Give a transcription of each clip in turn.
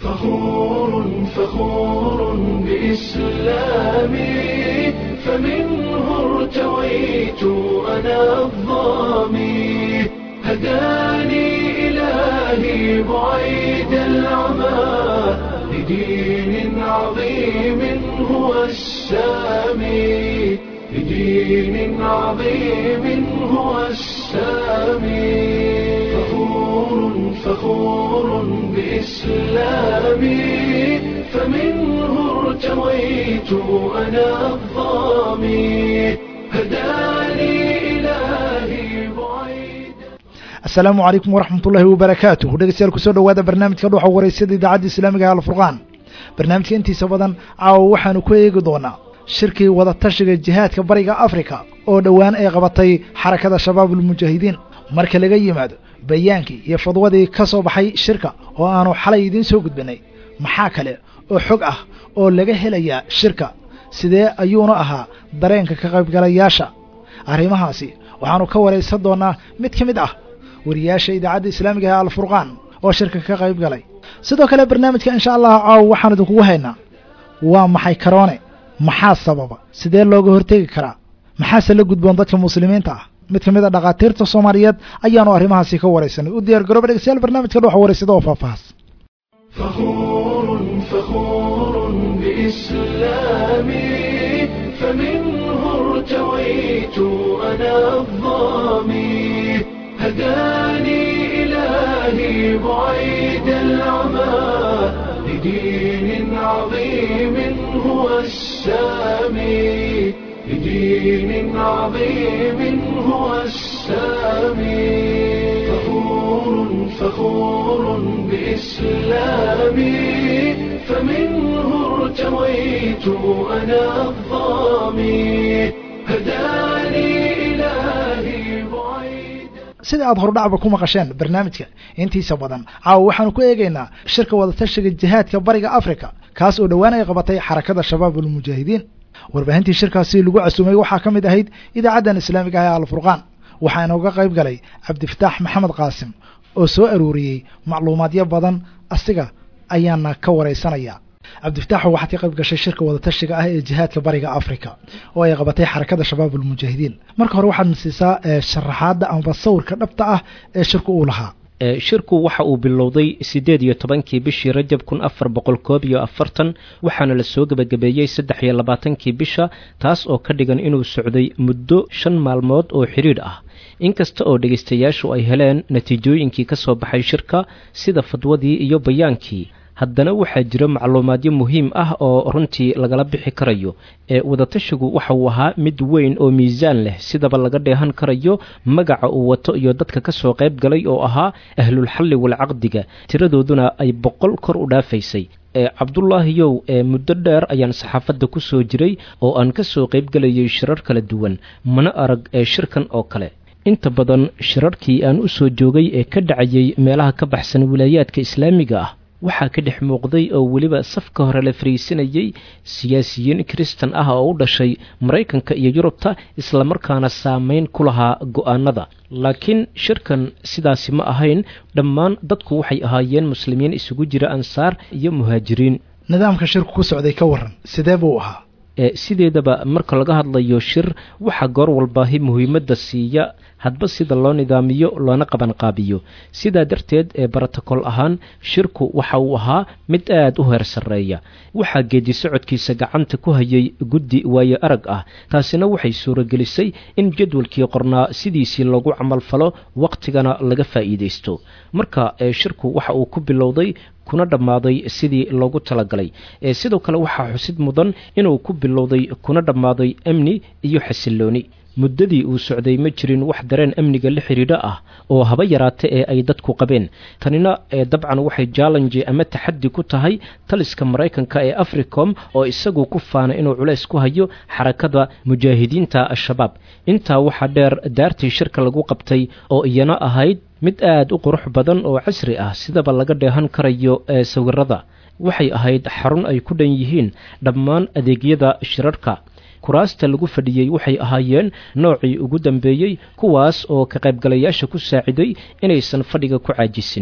فخور فخور بإسلامي فمنه ارتويت أنا الظامي هداني إلهي بعيد العمى لدين عظيم هو السامي لدين عظيم هو السامي فخور فخور بإسلامي فمنه ارتويت أنا الظامي هداني إلهي بعيد asalaamu calaykum waraxmat ullaahi wabarakaatuh dhegeystayaal kusoo dhowaada barnaamijka dhuxa waraysyada idaacadda islaamiga ee alfurqaan barnaamijka intiisa badan caawa waxaanu ku eegi doonaa shirkii wadatashiga jihaadka bariga afrika oo dhowaan ay qabatay xarakada shabaabulmujaahidiin marka laga yimaado bayaankii iyo fadwadii ka soo baxay shirka oo aanu xalay idiin soo gudbinay maxaa kale oo xog ah oo laga helayaa shirka sidee ayuuna ahaa dareenka ka qaybgalayaasha arrimahaasi waxaanu ka waraysan doonaa mid ka mid ah wariyaasha idaacadda islaamiga ee alfurqaan oo shirka ka qayb galay sidoo kale barnaamijka insha allahu caawa waxaan idinkugu haynaa waa maxay karoone maxaa sababa sidee looga hortegi karaa maxaase la gudboon dadka muslimiinta ah mid ka mid a dhakhaatiirta soomaaliyeed ayaanu arrimahaasi ka waraysanay u diyaar garooba dhegeystayaal barnaamijka dhuxa waraysada oo faahfaahas فخور فخور بإسلامي فمنه ارتويت أنا الظامي هداني إلهي بعيد العمى لدين عظيم هو السامي لدين عظيم هو السامي فخور فخور بإسلامي فمنه ارتويت أنا الظامي هداني إلهي بعيد sida aad hordhacba ku maqasheen barnaamijka intiisa badan caawa waxaanu ku eegaynaa shirka wadatashiga jihaadka bariga afrika kaas oo dhowaan ay qabatay xarakada shabaabulmujaahidiin warbaahintii shirkaasi lagu casuumay waxaa ka mid ahayd idaacaddan islaamiga ah ee alfurqaan waxaa inooga qayb galay cabdifataax maxamed qaasim oo soo aruuriyey macluumaadyo badan asiga ayaana ka waraysanaya cabdifataaxo waxaad ka qayb gashay shirka wadatashiga ah ee jihaadka bariga africa oo ay qabatay xarakada shabaabulmujaahidiin marka hore waxaad nasiisaa sharaxaadda amaba sawirka dhabta ah ee shirku uu lahaa shirku waxa uu bilowday siddeed iyo tobankii bishii rajab kun afar boqol koob iyo afartan waxaana la soo gebagabeeyey saddex iyo labaatankii bisha taas oo ka dhigan inuu socday muddo shan maalmood oo xidhiidh ah inkasta oo dhegaystayaashu ay heleen natiijooyinkii ka soo baxay shirka sida fadwadii iyo bayaankii haddana waxaa jira macluumaadyo muhiim ah oo runtii lagala bixi karayo ee wadatashigu waxa uu ahaa mid weyn oo miisaan leh sidaba laga dheehan karayo magaca uu wato iyo dadka ka soo qayb galay oo ahaa ahlulxalli walcaqdiga tiradooduna ay boqol kor u dhaafaysay ee cabdulaahiyow ee muddo dheer ayaan saxaafadda ku soo jiray oo aan ka soo qayb galayay shirar kala duwan mana arag ee shirkan oo kale inta badan shirarkii aan u soo joogay ee ka dhacayay meelaha ka baxsan wilaayaadka islaamiga ah waxaa ka dhex muuqday oo weliba safka hore la fariisinayay siyaasiyiin kristan ah oo u dhashay maraykanka iyo yurubta islamarkaana saameyn ku lahaa go'aanada laakiin shirkan sidaasi ma ahayn dhammaan dadku waxay ahaayeen muslimiin isugu jira ansaar iyo muhaajiriin nidaamka shirku ku socday ka waran sidee buu ahaa ee sideedaba marka laga hadlayo shir waxaa goor walbaahi muhiimadda siiya hadba sida loo nidaamiyo loona qabanqaabiyo sidaa darteed ee barotokol ahaan shirku waxa uu ahaa mid aad u heer sarreeya waxaa geedi socodkiisa gacanta ku hayay guddi waayo arag ah taasina waxay suuragelisay in jadwalkii qornaa sidiisii loogu camalfalo wakhtigana laga faa'iidaysto marka ee shirku waxa uu ku bilowday kuna dhammaaday sidii loogu talagalay ee sidoo kale waxaa xusid mudan inuu ku bilowday kuna dhammaaday amni iyo xasillooni muddadii uu socday ma jirin wax dareen amniga la xidhiidho ah oo haba yaraata ee ay dadku qabeen tanina ee dabcan waxay jallenji ama taxaddi ku tahay taliska maraykanka ee africom oo isagu ku faana inuu culays ku hayo xarakada mujaahidiinta al-shabaab intaa waxaa dheer daartii shirka lagu qabtay oo iyana ahayd mid aad u qurux badan oo casri ah sidaba laga dheehan karayo ee sawirada waxay ahayd xarun ay ku dhan yihiin dhammaan adeegyada shirarka kuraasta lagu fadhiyey waxay ahaayeen noocii ugu dambeeyey kuwaas oo ka qaybgalayaasha ku saaciday inaysan fadhiga ku caajisin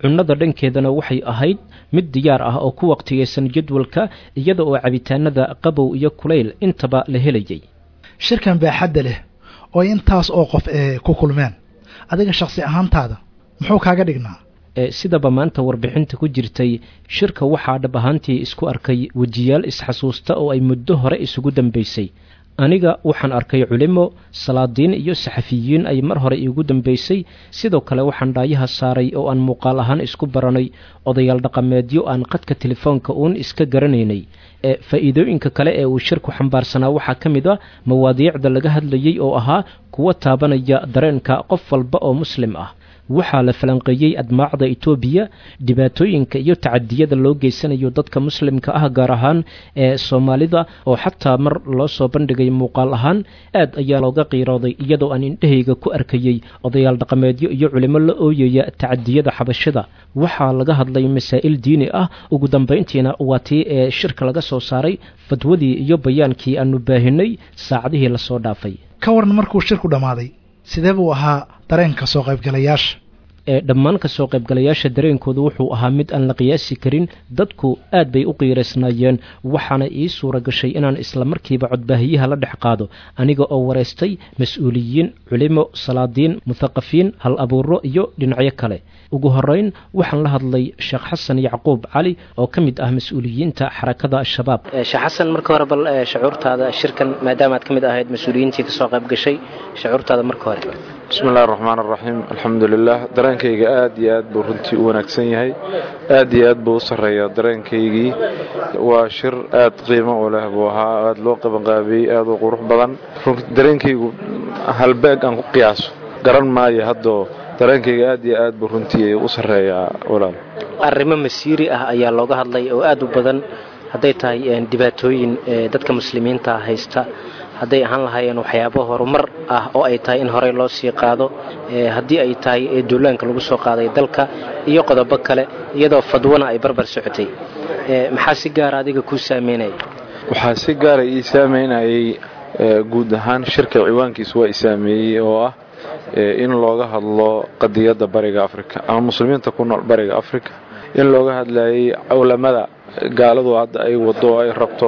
cunnada dhankeedana waxay ahayd mid diyaar ah oo ku waqtigaysan jadwalka iyada oo cabitaanada qabow iyo kulayl intaba la helayay shirkan baaxadda leh oo intaas oo qof ee ku kulmeen adiga shakhsi ahaantaada muxuu kaaga dhignaa sidaba maanta warbixinta ku jirtay shirka waxaa dhab ahaantii isku arkay wejiyaal isxasuusta oo ay muddo hore isugu dambaysay aniga waxaan arkay culimo salaadiin iyo saxafiyiin ay mar hore iigu dambaysay sidoo kale waxaan dhaayaha saaray oo aan muuqaal ahaan isku baranay odayaal dhaqameedyo aan qadka telefoonka uun iska garanaynay ee faa'iidooyinka kale ee uu shirku xambaarsanaa waxaa ka mid a mawaadiicda laga hadlayey oo ahaa kuwa taabanaya dareenka qof walba oo muslim ah waxaa la falanqeeyey admaacda etoobiya dhibaatooyinka iyo tacadiyada loo geysanayo dadka muslimka ah gaar ahaan ee soomaalida oo xataa mar loo soo bandhigay muuqaal ahaan aad ayaa looga qiirooday iyadoo aan indhahayga ku arkayey odayaal dhaqameedyo iyo culimo la ooyaya tacadiyada xabashida waxaa laga hadlay masaa'il diini ah ugu dambayntiina waa tii ee shirka laga soo saaray fadwadii iyo bayaankii aanu baahinay saacadihii lasoo dhaafay ka waran markuu shirku dhammaaday sidee buu ahaa dareenka soo qaybgalayaasha ee dhammaan ka soo qaybgalayaasha dareenkoodu wuxuu ahaa mid aan la qiyaasi karin dadku aad bay u qiiraysnaayeen waxaana ii suura gashay inaan isla markiiba codbaahiyaha la dhex qaado aniga oo wareystay mas-uuliyiin culimo salaadiin muthaqafiin hal abuuro iyo dhinacyo kale ugu horeyn waxaan la hadlay sheekh xasan yacquub cali oo ka mid ah mas-uuliyiinta xarakada al-shabaab sheekh xasan marka hore bal shucuurtaada shirkan maadaama aad ka mid ahayd mas-uuliyiintii kasoo qayb gashay shucuurtaada marka hore bismi illahi raxmaan araxiim alxamdu lilah dareenkayga aad iyo aad buu runtii u wanaagsan yahay aad iyo aad buu u sarreeyaa dareenkaygii waa shir aad qiimo u leh buu ahaa aad loo qabanqaabiyey aad u qurux badan dareenkaygu halbeeg aan ku qiyaaso garan maayo haddoo dareenkayga aad iyo aad buu runtii u sarreeyaa walaal arrimo masiiri ah ayaa looga hadlay oo aad u badan hadday tahay dhibaatooyin dadka muslimiinta haysta hadday ahaan lahaayeen waxyaabo horumar ah oo ay tahay in horey loo sii qaado haddii ay tahay duulaanka lagu soo qaaday dalka iyo qodobo kale iyadoo fadwana ay barbar socotay maxaa si gaara adiga kuu saameynaya waxaa si gaara ii saameynayay guud ahaan shirka ciwaankiisa waa i saameeyey oo ah in looga hadlo qadiyadda bariga afrika ama muslimiinta ku nool bariga afrika in looga hadlayay cawlamada gaaladu hadda ay wado ay rabto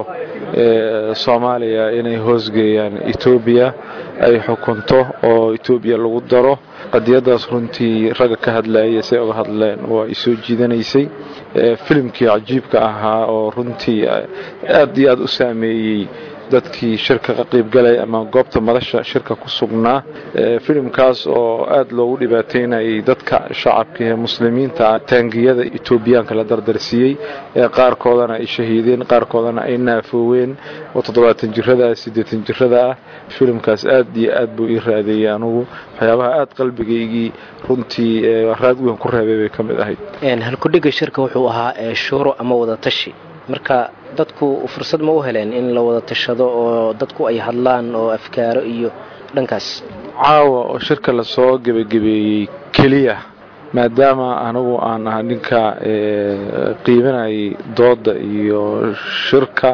soomaaliya inay hoosgeeyaan etoobiya ay xukunto oo etoobiya lagu daro qadiyadaas runtii ragga ka hadlayay say uga hadleen waa i soo jiidanaysay filimkii cajiibka ahaa oo runtii aad iyo aad u saameeyey dadkii shirka ka qaybgalay ama goobta madasha shirka ku sugnaa filimkaas oo aad loogu dhibaateynayay dadka shacabka ee muslimiinta taangiyada etoobiyaanka la dardarsiiyey ee qaarkoodana ay shahiideen qaarkoodana ay naafooween oo toddobaatan jirada ah siddeetan jirada ah filimkaas aad iyo aad buu ii raadeeyey anugu waxyaabaha aad qalbigaygii runtii raad weyn ku reebay bay ka mid ahayd halkudhiga shirka wuxuu ahaa shuuro ama wadatashi marka dadku fursad ma u heleen in la wada tashado oo dadku ay hadlaan oo afkaaro iyo dhankaas caawa oo shirka lasoo gebagabeeyey keliya maadaama anigu aan aha ninka qiibanayay dooda iyo shirka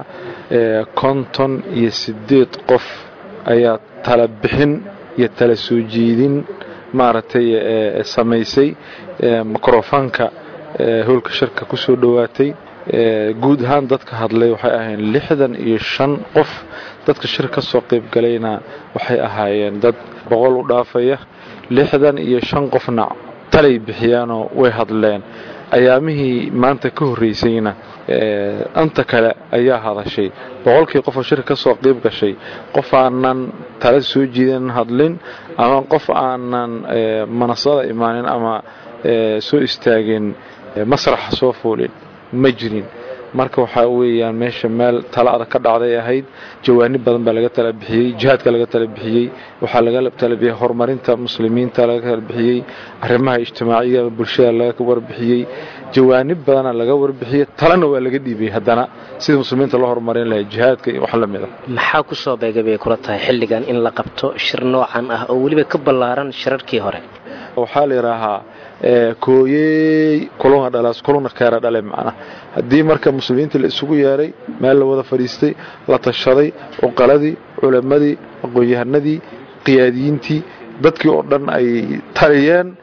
konton iyo siddeed qof ayaa tala bixin iyo tala soo jeedin maaragtay samaysay mikrofoonka howlka shirka ku soo dhowaatay guud ahaan dadka hadlay waxay ahaayeen lixdan iyo shan qof dadka shir ka soo qayb galayna waxay ahaayeen dad boqol u dhaafaya lixdan iyo shan qofna talay bixiyaanoo way hadleen ayaamihii maanta ka horreysayna anta kale ayaa hadashay boqolkii qofoo shir ka soo qayb gashay qof aanan tala soo jiidan hadlin ama qof aanan manasada imaanin ama soo istaagin masraxa soo fuulin ma jirin marka waxaa weeyaan meesha meel tala adag ka dhacday ahayd jawaanib badan baa laga tala bixiyey jihaadka laga tala bixiyey waxaa laga tala bixiyey horumarinta muslimiinta laga tala bixiyey arrimaha ijtimaaciga bulshada laga warbixiyey jawaanib badana laga warbixiyey talana waa laga dhiibay haddana sida muslimiinta loo horumarin lahay jihaadka iyo wax la mid a maxaa ku soo beegay bay kula tahay xilligan in la qabto shir noocan ah oo weliba ka ballaaran shirarkii hore waxaa la yidhaahaa kooyey kuluna dhalaas kuluna keera dhale macna haddii marka muslimiinta la isugu yeeray meel la wada fadhiistay la tashaday cuqaladii culammadii aqoon-yahanadii qiyaadiyiintii dadkii oo dhan ay taliyeen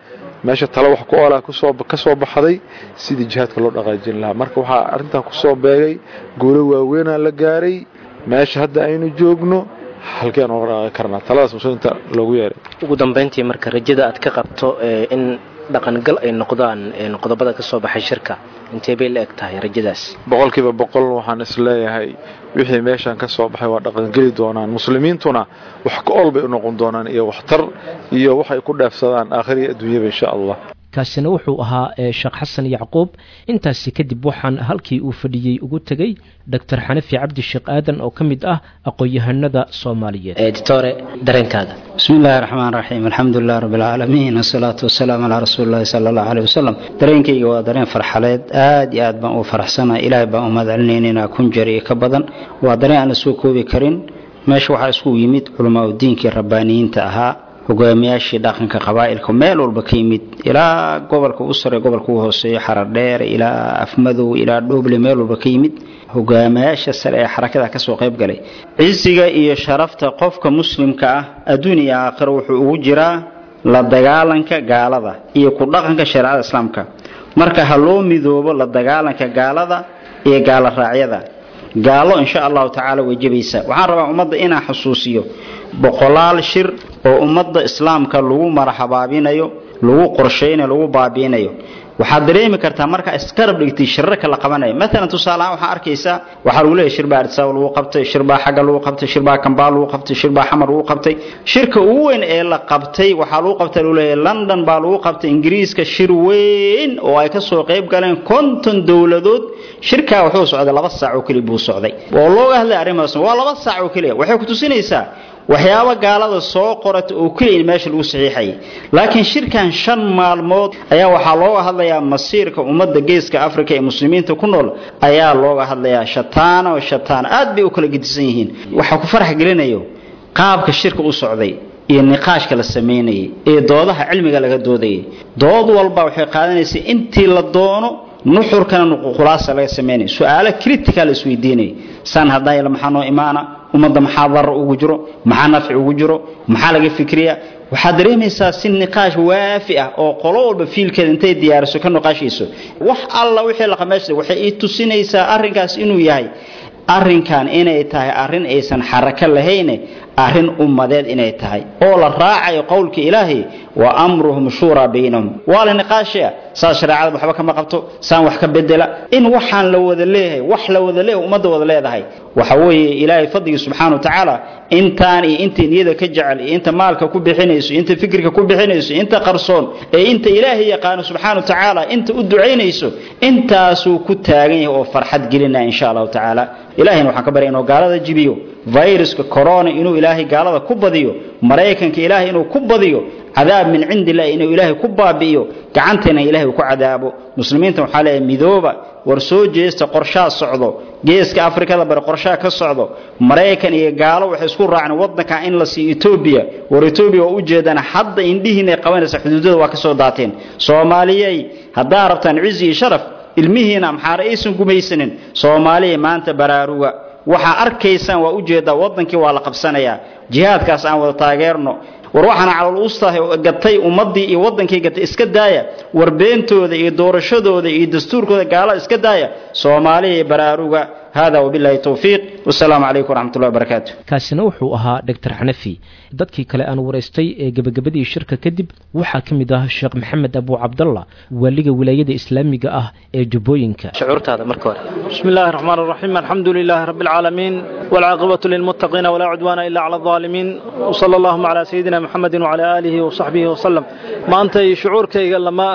meesha talo wax ku oolaa kusoo ka soo baxday sidii jihaadka loo dhaqaajin lahaa marka waxaa arrintan kusoo beegay guulo waaweynaa la gaaray meesha hadda aynu joogno halkeen oga dhaqaaqi karnaa taladaas muslimiinta loogu yeeray ugu dambayntii marka rajada aad ka qabto in dhaqangal ay noqdaan qodobada ka soo baxay shirka intee bay la eg tahay rajadaas boqolkiiba boqol waxaan is leeyahay wixii meeshan ka soo baxay waa dhaqangeli doonaan muslimiintuna wax ka ool bay u noqon doonaan iyo waxtar iyo waxay ku dheefsadaan aakhiriya adduunyaba insha allah kaasina wuxuu ahaa sheekh xasan yacquub intaasi kadib waxaan halkii uu fadhiyey ugu tegey doctor xanafi cabdi sheekh aadan oo ka mid ah aqoon-yahanada soomaaliyeed editore dareenkaaga bismi illaahi raxmaan raxiim alxamdulilah rabbi alcaalamiin wasalaatu wasalaamu calaa rasuuli llahi sala allahu aleyh wasalam dareenkayga waa dareen farxaleed aad iyo aad baan u faraxsanahay ilaahay baan u mahadcelinaynaynaa kun jeer iyo ka badan waa dareen aan la soo koobi karin meesha waxaa isku yimid culamaa udiinkii rabbaaniyiinta ahaa hogaamiyaashii dhaqanka qabaa'ilka meel walba ka yimid ilaa gobolka u sare gobolka u hooseeyo xaradheer ilaa afmadow ilaa dhooble meel walba ka yimid hogaamiyaasha sare ee xarakada kasoo qayb galay cisiga iyo sharafta qofka muslimka ah adduun iyo aakhiro wuxuu ugu jiraa la dagaalanka gaalada iyo ku dhaqanka shareecada islaamka marka ha loo midoobo la dagaalanka gaalada iyo gaalo raacyada gaalo insha allahu tacaala way jebaysaa waxaan rabaa ummadda inaan xusuusiyo boqolaal shir oo ummadda islaamka lagu maraxabaabinayo lagu qorshaynayo lagu baabiinayo waxaad dareemi kartaa markaa iskarab dhigtay shirarka la qabanayo maalan tusaaleahaan waxaa arkaysaa waxaa lagu leeyahy shirbaa arsaw lagu qabtay shirbaa xagga lagu qabtay shirbaa kambaa lagu qabtay shirbaa xamar lagu qabtay shirka ugu weyn ee la qabtay waxaa lagu qabtay lagu leeyahy london baa lagu qabtay ingiriiska shir weyn oo ay ka soo qayb galeen konton dowladood shirkaa wuxuu socday laba saac oo keliya buu socday oo looga hadlay arrimahaas waa laba saac oo keliya waxay ku tusinaysaa waxyaabo gaalada soo qorata oo keliya in meesha lagu saxiixayay laakiin shirkan shan maalmood ayaa waxaa looga hadlayaa masiirka ummadda geeska africa ee muslimiinta ku nool ayaa looga hadlayaa shataano shataano aad bay u kala gedisan yihiin waxaa ku farax gelinayo qaabka shirka u socday iyo niqaashka la samaynayay ee doodaha cilmiga laga doodayay dood walba waxay qaadanaysay intii la doono nuxurkana nuququlaasa laga samaynaya su-aalo critical la isweydiinaya san hadayla maxaa noo imaana ummadda maxaa darar ugu jiro maxaa nafci ugu jiro maxaa laga fikriya waxaad dareemaysaa si niqaash waafi ah oo qolo walba fiilkeeda intay diyaariso ka niqaashayso wax alla wixii laqameeshada waxay ii tusinaysaa arrinkaas inuu yahay arrinkan inay tahay arrin aysan xarako lahayne arrin ummadeed inay tahay oo la raacayo qowlka ilaahay wa amruhum shuuraa baynahum waa la niqaashaya saas shareecada waxba kama qabto saan wax ka bedela in waxaan la wada leeyahay wax la wada leeyahay ummadda wada leedahay waxa weeye ilaahay fadligii subxaana wa tacaala intaan iyo intay niyada ka jecel iyo inta maalka ku bixinayso inta fikirka ku bixinayso inta qarsoon ee inta ilaahay yaqaano subxaana wa tacaala inta u ducaynayso intaasuu ku taagan yahay oo farxad gelinaya insha allahu tacaala ilahayna waxaan ka barya inuu gaalada jibiyo viruska corona inuu ilaahay gaalada ku badiyo maraykanka ilaahay inuu ku badiyo cadaab min cindi illahi inuu ilaahay ku baabi'iyo gacanteena ilaahay uu ku cadaabo muslimiinta waxaa leeyahay midooba war soo jeesta qorshaa socdo geeska afrikada bari qorshaa ka socdo maraykan iyo gaalo waxay isku raaceen waddanka in la siiyo etoobiya war etoobiya waa ujeedaan hadda indhihiina ay qabanaysa xuduudada waa ka soo daateen soomaaliyey haddaa rabtaan cizi iyo sharaf ilmihiina maxaare aysan gumaysanin soomaaliya maanta baraaruga waxaa arkaysaan waa ujeedaa waddankii waa la qabsanayaa jihaadkaas aan wada taageerno war waxaana calol ustahay gatay ummaddii iyo waddankii gatay iska daaya war beentooda iyo doorashadooda iyo dastuurkooda gaalada iska daaya soomaaliya iyo baraaruga hada wabillahi towfiiq wasalaamu calaykum waraxmatullahi wabarakaatu kaasina wuxuu ahaa doctor xanafi dadkii kale aan waraystay ee gebagabadii shirka kadib waxaa ka mid ah sheekh maxamed abu cabdalla waaliga wilaayada islaamiga ah ee jubbooyinka shucuurtaada marka hore بسم الله الرحمن الرحيم الحمد لله رب العالمين والعاقبة للمتقين ولا عدوان إلا على الظالمين وصلى اللهم على سيدنا محمد وعلى آله وصحبه وسلم ما أنت شعور كي لما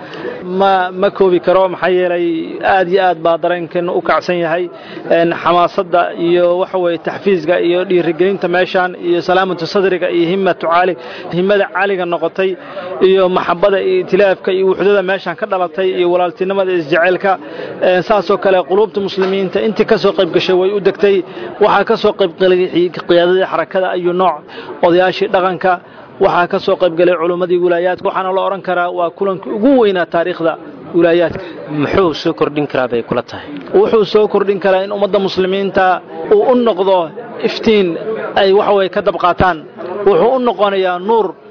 ما ما كوبي كرام حيري آدي آد بادرين كن وكعسين هاي إن حماسة iyo waxa weeye taxfiiska iyo dhiirigelinta meeshaan iyo salaamatu sadriga iyo himmatu caali himmada caaliga noqotay iyo maxabada iyo itilaafka iyo wuxdada meeshaan ka dhalatay iyo walaaltinimada isjaceylka saasoo kale quluubta muslimiinta intii ka soo qayb gashay way u degtay waxaa ka soo qayb galay qiyaadadii xarakada ayuu nooc odayaashii dhaqanka waxaa ka soo qayb galay culummadii wilaayaadka waxaana la odhan karaa waa kulankii ugu weynaa taariikhda wilaayaadka muxuu soo kordhin karaa bay kula tahay wuxuu soo kordhin karaa in ummadda muslimiinta uu u noqdo iftiin ay waxaweye ka dabqaataan wuxuu u noqonayaa nuur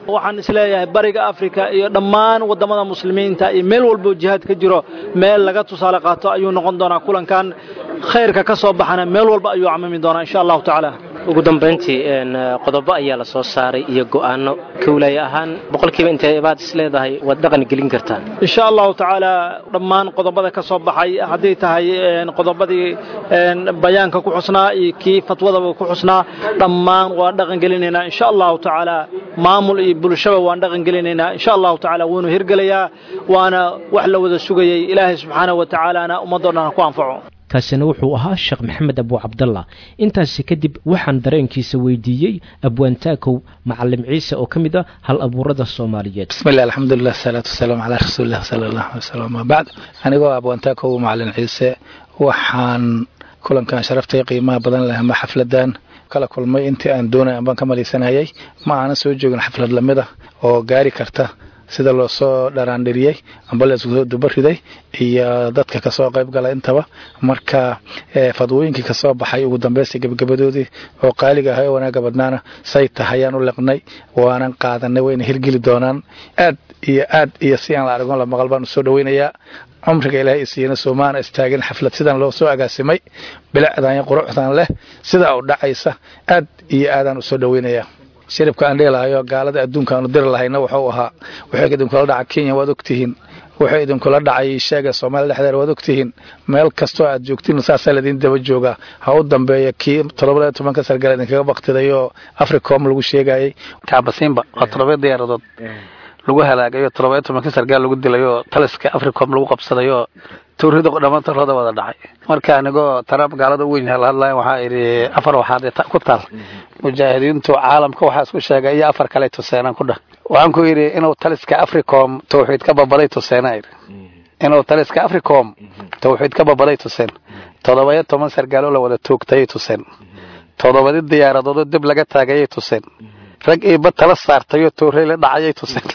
waxaan isleeyahay bariga afrika iyo dhammaan waddamada muslimiinta iyo meel walboo jihaad ka jiro meel laga tusaale qaato ayuu noqon doonaa kulankan khayrka ka soo baxana meel walba ayuu camimi doonaa insha allahu tacaala ugu dambayntii qodobo ayaa la soo saaray iyo go'aano kawlaaya ahaan boqolkiiba intee baad is leedahay waad dhaqan gelin kartaa insha allahu tacaala dhammaan qodobada ka soo baxay hadday tahay qodobadii bayaanka ku xusnaa iyo kii fatwadaba ku xusnaa dhammaan waan dhaqan gelinaynaa insha allahu tacaala maamul iyo bulshaba waan dhaqan gelinaynaa insha allahu tacaala wuunu hirgelayaa waana wax la wada sugayay ilaahay subxaanahu wa tacaalaana ummadoo dhan ha ku anfaco kaasina wuxuu ahaa sheekh maxamed abu cabdalla intaasi kadib waxaan dareenkiisa weydiiyey abwaantaakow macalim ciise oo ka mid ah hal abuurada soomaaliyeed bismillahi alxamdulilah asalaatu wasalaamu calaa rasuulilah sala allahu alay wasalam ama bacd anigoo abwaantaakow macalin ciise waxaan kulankan sharaftay qiimaha badan leh ama xafladan kala kulmay intii aan doonay ambaan ka malaysanayay ma aanan soo joogin xaflad lamida oo gaari karta sida loo soo dharaandhiriyey amba lasoo dubariday iyo dadka kasoo qayb gala intaba marka fadwooyinkii kasoo baxay ugu dambaysta gebagabadoodii oo qaaliga ahay oo wanaaga badnaana say tahayaan u liqnay waanan qaadanay wayna hirgeli doonaan aad iyo aad iyo si aan la argon la maqal baan usoo dhaweynayaa cumriga ilaahay isiiyana soomaana istaagin xaflad sidan loo soo agaasimay bilicdan iyo quruxdan leh sidaa u dhacaysa aad iyo aadaan usoo dhaweynayaa shiribka aan dheelahayo gaalada adduunka aanu diri lahayna wuxuu ahaa wuxuu idinkula dhaca kenya waad ogtihiin wuxuu idinkula dhacay sheega soomaaliya dhexdeeda waad ogtihiin meel kastoo aad joogtiin saasaa laydin daba joogaa ha u dambeeya kii todobada tobanka sargal idinkaga baktiday oo africom lagu sheegayay kaabasiinba waa todoba diyaaradood lagu halaagayo todoba tobanka sargaal lagu dilay oo taliska africom lagu qabsaday oo tawrida dhammaantarooda wada dhacay marka anigoo trump gaalada u weyn lahadlaya waxaa idhi afar waxaad ku taal mujaahidiintu caalamka waxaa isku sheegay iyo afar kale tuseenaan ku dhah waxaan ku yidhi inuu taliska africom tawxiid ka babaday tuseena idhi inuu taliska africom tawxiid ka babaday tuseen todobaya toban sargaaloo la wada toogtayay tuseen todobadi diyaaradoodoo dib laga taagayay tuseen rag iiba tala saartayoo toorey la dhacayay tuseen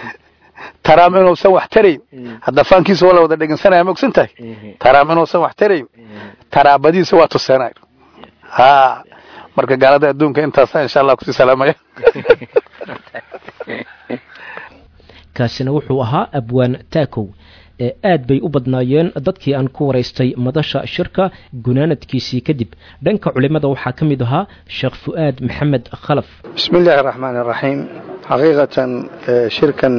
taraam inuusan wax tarayn hadda faankiisa waa la wada dhegeysanaya ma ogsan tahay taraam inuusan wax tarayn taraabadiisa waa tuseenay ha marka gaalada adduunka intaasa insha allah kusii salaamaya kaasina wuxuu ahaa abwaan taakow ee aad bay u badnaayeen dadkii aan ku waraystay madasha shirka gunaanadkiisii kadib dhanka culimmada waxaa ka mid ahaa sheekh fu'aad maxamed khalaf bismi illaahi araxmaan iraxiim xaqiiqatan shirkan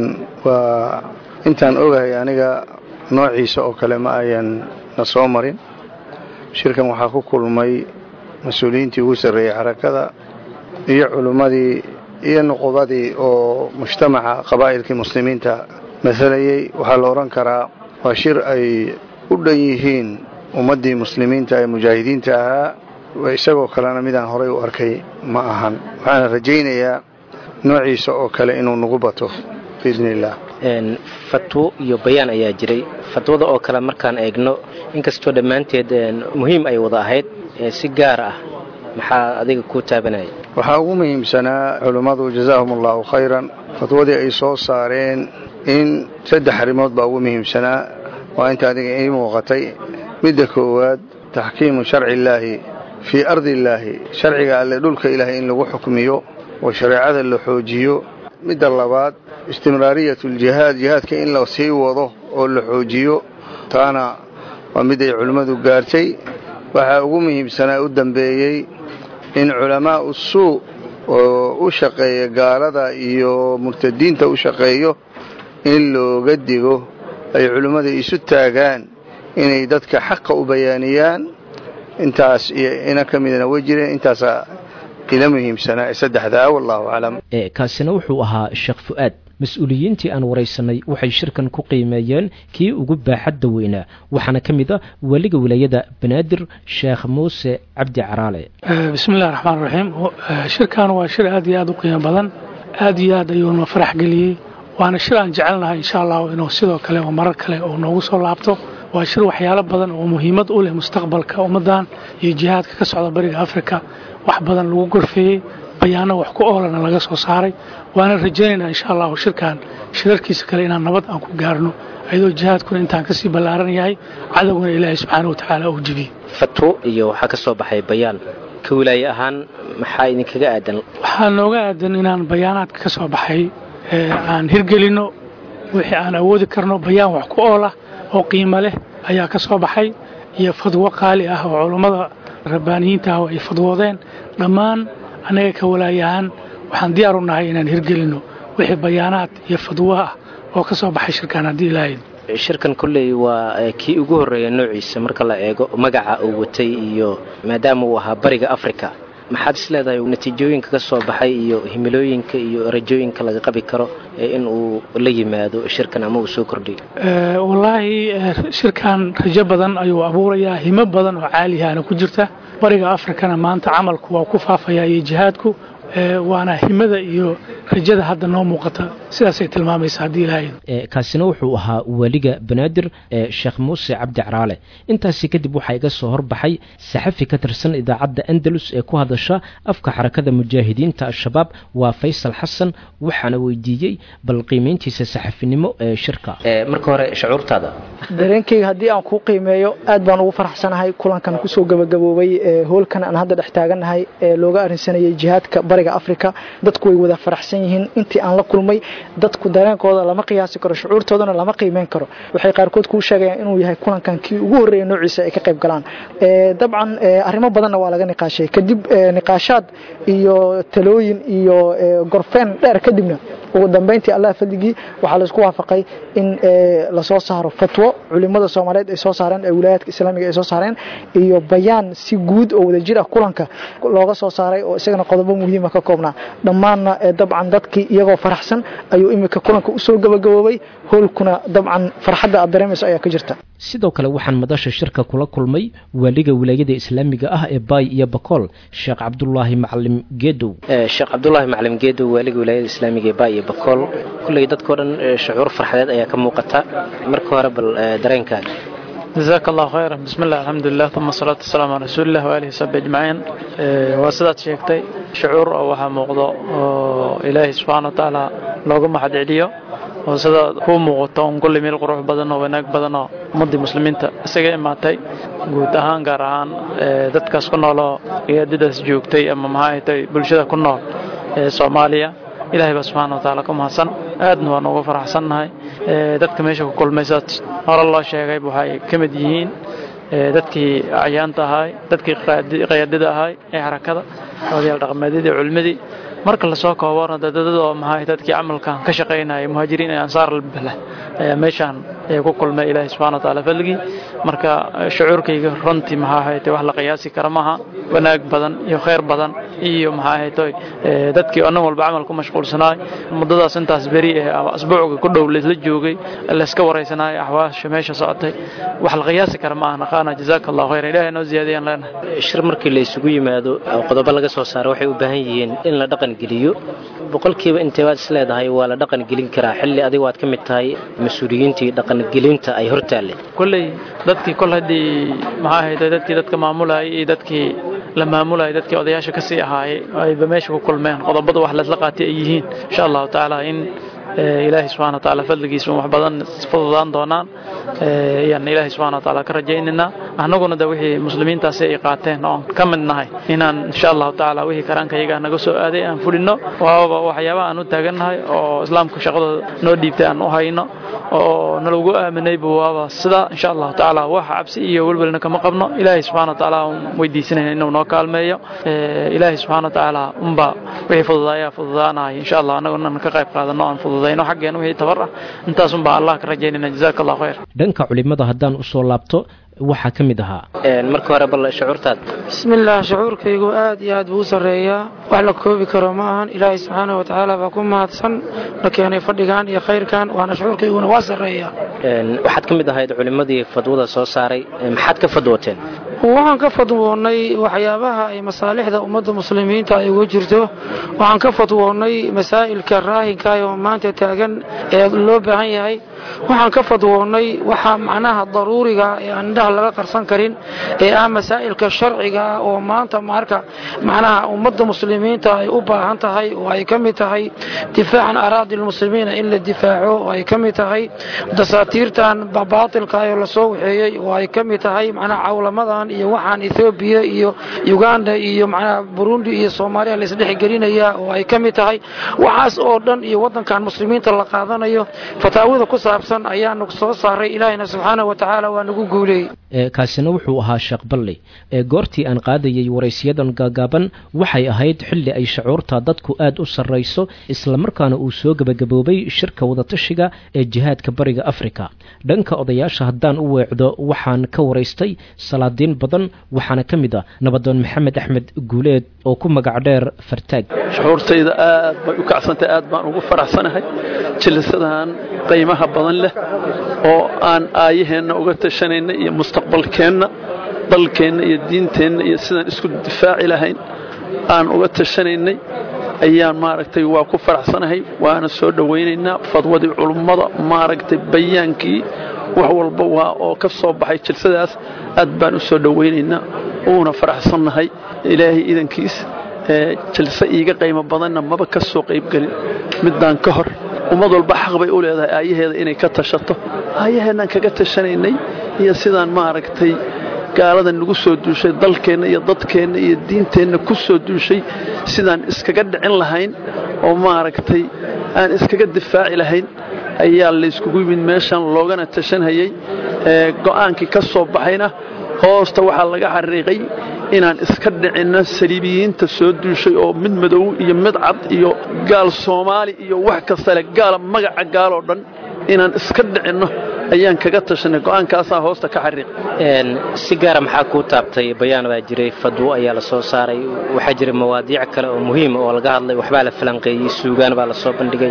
waa intaan ogahay aniga noociisa oo kale ma ayan na soo marin shirkan waxaa ku kulmay mas-uuliyiintii ugu sarreeyey xarakada iyo culimmadii iyo nuqubadii oo mujtamaca qabaa'ilkii muslimiinta masalayey waxaa la odhan karaa waa shir ay u dhan yihiin ummaddii muslimiinta ee mujaahidiinta ahaa isagoo kalena midaan horay u arkay ma ahan waxaana rajaynayaa noociisa oo kale inuu nagu bato biidni illaah fatwo iyo bayaan ayaa jiray fatwada oo kale markaan eegno inkastoo dhammaanteed muhiim ay wada ahayd si gaar ah maxaa adiga kuu taabanaya waxaa ugu muhiimsanaa culummadu jazaahum allahu khayran fatwadii ay soo saareen in saddex arrimood baa ugu muhiimsanaa waa inta adiga ii muuqatay midda koowaad taxkiimu sharci illaahi fii ardi illaahi sharciga alle dhulka ilaahay in lagu xukmiyo oo shareecada la xoojiyo midda labaad istimraariyatu aljihaad jihaadka in la sii wado oo la xoojiyo taana waa mid ay culimmadu gaartay waxaa ugu muhiimsanaa u dambeeyey in culamaa'u suu oo u shaqeeya gaalada iyo murtadiinta u shaqeeyo in looga digo ay culimmada isu taagaan inay dadka xaqa u bayaaniyaan intaas iyo ina ka midna way jireen intaasaa ila muhiimsanaa ee saddexdaa wallahu aclam kaasina wuxuu ahaa sheekh fu'aad mas-uuliyiintii aan waraysanay waxay shirkan ku qiimeeyeen kii ugu baaxadda weynaa waxaana ka mid a weliga wilaayada banaadir sheekh muuse cabdi caraale bismillahi raxmaan raxiim shirkan waa shir aad iyo aad u qiimo badan aad iyo aad ayuuna farax geliyey waana shir aan jecelnahay insha allahu inuu sidoo kale oo marar kale oo noogu soo laabto waa shir waxyaalo badan oo muhiimad u leh mustaqbalka ummaddan iyo jihaadka ka socda bariga afrika wax badan lagu gorfeeyey bayaano wax ku oolana laga soo saaray waana rajaynaynaa insha allahu shirkan shirarkiisa kale inaan nabad aan ku gaarno ayadoo jihaadkuna intaan kasii ballaaran yahay cadowgana ilaahay subxaana watacaala uu jebiyey fatwo iyo waxaa ka soo baxay bayaan ka wilaaye ahaan maxaa idinkaga aadan waxaa nooga aadan inaan bayaanaadka ka soo baxay aan hirgelinno wixii aan awoodi karno bayaan wax ku oolah oo qiimo leh ayaa ka soo baxay iyo fadwo qaali ah oo culummada rabbaaniyiinta ah oo ay fadwoodeen dhammaan annaga ka walaayahaan waxaan diyaar u nahay inaan hirgelinno wixii bayaanaad iyo fadwo ah oo ka soo baxay shirkaan haddii ilaahayd shirkan kolley waa kii ugu horreeya noociisa marka la eego magaca uu watay iyo maadaama uu ahaa bariga africa maxaad is leedahay natiijooyinka ka soo baxay iyo himilooyinka iyo rajooyinka laga qabi karo in uu la yimaado shirkan ama uu soo kordhiyo wallaahi shirkan rajo badan ayuu abuurayaa himo badan oo caalihaana ku jirta bariga afrikana maanta camalku waa ku faafaya iyo jihaadku waana himada iyo rajada hadda noo muuqata sidaasay tilmaamaysa haddii ilahayd kaasina wuxuu ahaa weliga banaadir sheekh muuse cabdi caraale intaasi kadib waxaa iga soo horbaxay saxafi ka tirsan idaacadda andalus ee ku hadasha afka xarakada mujaahidiinta al-shabaab waa faysal xasan waxaana weydiiyey bal qiimayntiisa saxafinimo ee shirka marka hore shucuurtaada dareenkayga haddii aan kuu qiimeeyo aad baan ugu faraxsanahay kulankan kusoo gabagaboobay hoolkan aan hadda dhex taagannahay ee looga arrinsanayay jihaadka bariga afrika dadku way wada faraxsan yihiin intii aan la kulmay dadku dareenkooda lama qiyaasi karo shucuurtoodana lama qiimeyn karo waxay qaarkood kuu sheegayaan inuu yahay kulankan kii ugu horreeya noociisa ay ka qayb galaan dabcan arrimo badanna waa laga niqaashay kadib niqaashaad iyo talooyin iyo gorfeen dheer kadibna ugu dambeyntii allah fadligii waxaa laisku waafaqay in lasoo saaro fatwo culimada soomaaliyeed ay soo saareen ee wilaayaadka islaamiga ay soo saareen iyo bayaan si guud oo wadajir ah kulanka looga soo saaray oo isagana qodobo muhiima ka koobnaa dhammaanna dabcan dadkii iyagoo faraxsan ayuu imika kulanka usoo gabagaboobay hoolkuna dabcan farxadda aad dareemayso ayaa ka jirta sidoo kale waxaan madasha shirka kula kulmay waaliga wilaayada islaamiga ah ee baay iyo bakool sheekh cabdulaahi macalin geedow sheekh cabdulaahi macalin geedow waaliga wilaayada islaamiga ee baay iyo bakool kulley dadkao dhan shucuur farxadeed ayaa ka muuqata marka hore bal dareenkaaga jazaak allahu khayran bismi llah alxamdulilah uma asalaatu wasalaamu calaa rasuulilah waalihi sabi ajmaciin waa sidaad sheegtay shucuur oo waxaa muuqdo oo ilaahay subxaana wa tacaala looga mahad celiyo oo sida kuu muuqato un kulli meel qurux badan oo wanaag badan oo ummaddii muslimiinta isaga imaatay guud ahaan gaar ahaan dadkaas ku nooloo iyaadadaas joogtay ama maxaa ay tahay bulshada ku nool ee soomaaliya ilaahay baa subxaana wa tacaala ku mahadsan aadna waan ugu faraxsannahay dadka meesha ku kulmaysaad hore loo sheegay waxay ka mid yihiin dadkii acyaanta ahaay dadkii qayaadada ahaay ee xarakada odayaal dhaqameedyadii culimmadii marka lasoo koobona dadadada oo maxaa dadkii camalkan ka shaqaynaya muhaajiriin ee ansaar albala ayaa meeshaan ku kulmay ilaahay subxana wa tacaala fadligii marka shucuurkayga runtii maxaa ahaytay wax la qiyaasi kara maaha wanaag badan iyo khayr badan iyo maxaa ahaytay dadkii oo nin walba camal ku mashquulsanaay muddadaas intaas beri eh ama asbuucga ku dhow laysla joogay layska waraysanaay axwaasha meesha socotay wax la qiyaasi kara maaha naqaana jazaaka allahu khayran ilahay noo ziyaadiyaan leenahay shir markii la isugu yimaado qodobo laga soo saaro waxay u baahan yihiin in la dhaqan geliyo boqolkiiba intee waad is leedahay waa la dhaqan gelin karaa xilli adigu waad ka mid tahay mas-uuliyiintii dhaqangelinta ay hor taalle kolley dadkii kol haddii maxaa ahaytay dadkii dadka maamulayay iyo dadkii la maamulayay dadkii odayaasha ka sii ahaayay ayba meesha ku kulmeen qodobada wax laysla qaatay ay yihiin insha allahu tacaala in ilaahay subxana wa tacaala fadligiisa wax badan fududaan doonaan ayaan ilaahay subxana wa tacaala ka rajaynaynaa annaguna de wixii muslimiintaasi ay qaateen oon ka mid nahay inaan insha allahu tacaala wixii karaankayaga naga soo aaday aan fulino waaba waxyaaba aan u taagannahay oo islaamka shaqadooda noo dhiibtay aan u hayno oo nalagu aaminayba waaba sida insha allahu tacaala wax cabsi iyo welwelna kama qabno ilaahay subxana wa tacaala aan weydiisanayna inuu noo kaalmeeyo ilaahay subxana wa tacaala unba wixii fududaaya fududaanaya insha allah annaguna ka qayb qaadano aan fududayno xaggeen wixii tabar ah intaasun baa allah ka rajaynayna jazaaka allahu khayr dhanka culimada haddaan usoo laabto waxaa ka mid ahaa marka hore bal shucuurtaad bismillaah shucuurkaygu aad iyo aad buu u sarreeyaa wax la koobi karo ma ahan ilaahay subxaana wa tacaala baa ku mahadsan la keenay fadhigan iyo khayrkan waana shucuurkayguna waa sarreeyaa waxaad ka mid ahayd culimmadii fadwada soo saaray maxaad ka fadwooteen waxaan ka fadwoonnay waxyaabaha ay masaalixda ummadda muslimiinta ay uga jirto waxaan ka fadwoonnay masaa'ilka raahinka oo maanta taagan ee loo baahan yahay waxaan ka fadwoonnay waxaa macnaha daruuriga ee aan indhaha laga qarsan karin ee ah masaa'ilka sharciga ah oo maanta marka macnaha ummadda muslimiinta ay u baahan tahay oo ay ka mid tahay difaacan araadi lmuslimiina in la difaaco oo ay ka mid tahay dasaatiirtan baatilka oo lasoo waxeeyey oo ay ka mid tahay macnaha cawlamadan iyo waxaan ethoobiya iyo uganda iyo macnaha burundi iyo soomaaliya la isdhexgelinaya oo ay ka mid tahay waxaas oo dhan iyo waddankan muslimiinta la qaadanayo fataawada ku saabsan ayaanu soo saaray ilaahina subxaana wa tacaala waa nagu guuleeyey kaasina wuxuu ahaa sheekh balli ee goortii aan qaadayay waraysiyadan gaagaaban waxay ahayd xilli ay shucuurta dadku aad u sarrayso islamarkaana uu soo gebagaboobay shirka wadatashiga ee jihaadka bariga afrika dhanka odayaasha haddaan u weecdo waxaan ka waraystay salaadiin badan waxaana ka mid ah nabadoon maxamed axmed guuleed oo ku magac dheer fartaag shucuurtayda aad bay u kacsantahay aad baan ugu faraxsanahay jilisadan qiimaha badan leh oo aan aayaheenna uga tashanayna iyo mustaqbalkeenna dalkeenna iyo diinteenna iyo sidaan isku difaaci lahayn aan uga tashanaynay ayaan maaragtay waa ku faraxsanahay waana soo dhowaynaynaa fadwadii culummada maaragtay bayaankii wax walba waa oo ka soo baxay jilsadaas aad baan u soo dhowaynaynaa uuna faraxsannahay ilaahay idankiis jilse iiga qiimo badanna maba ka soo qaybgelin middaan ka hor ummad walba xaq bay u leedahay aayaheeda inay ka tashato aayaheennaan kaga tashanaynay iyo sidaan maaragtay gaaladan nagu soo duushay dalkeenna iyo dadkeenna iyo diinteenna ku soo duushay sidaan iskaga dhicin lahayn oo maaragtay aan iskaga difaaci lahayn ayaa layskugu yimid meeshan loogana tashanhayay go'aankii ka soo baxayna hoosta waxaa laga xariiqay inaan iska dhicinno saliibiyiinta soo duushay oo mid madow iyo mid cad iyo gaal soomaali iyo wax kastale gaala magaca gaaloo dhan inaan iska dhicinno ayaan kaga tashanay go'aankaasaa hoosta ka xariiq si gaara maxaa kuu taabtay bayaan baa jiray fadwo ayaa la soo saaray waxaa jiray mawaadiic kale oo muhiima oo laga hadlay waxbaa la falanqeeyey suugaan baa la soo bandhigay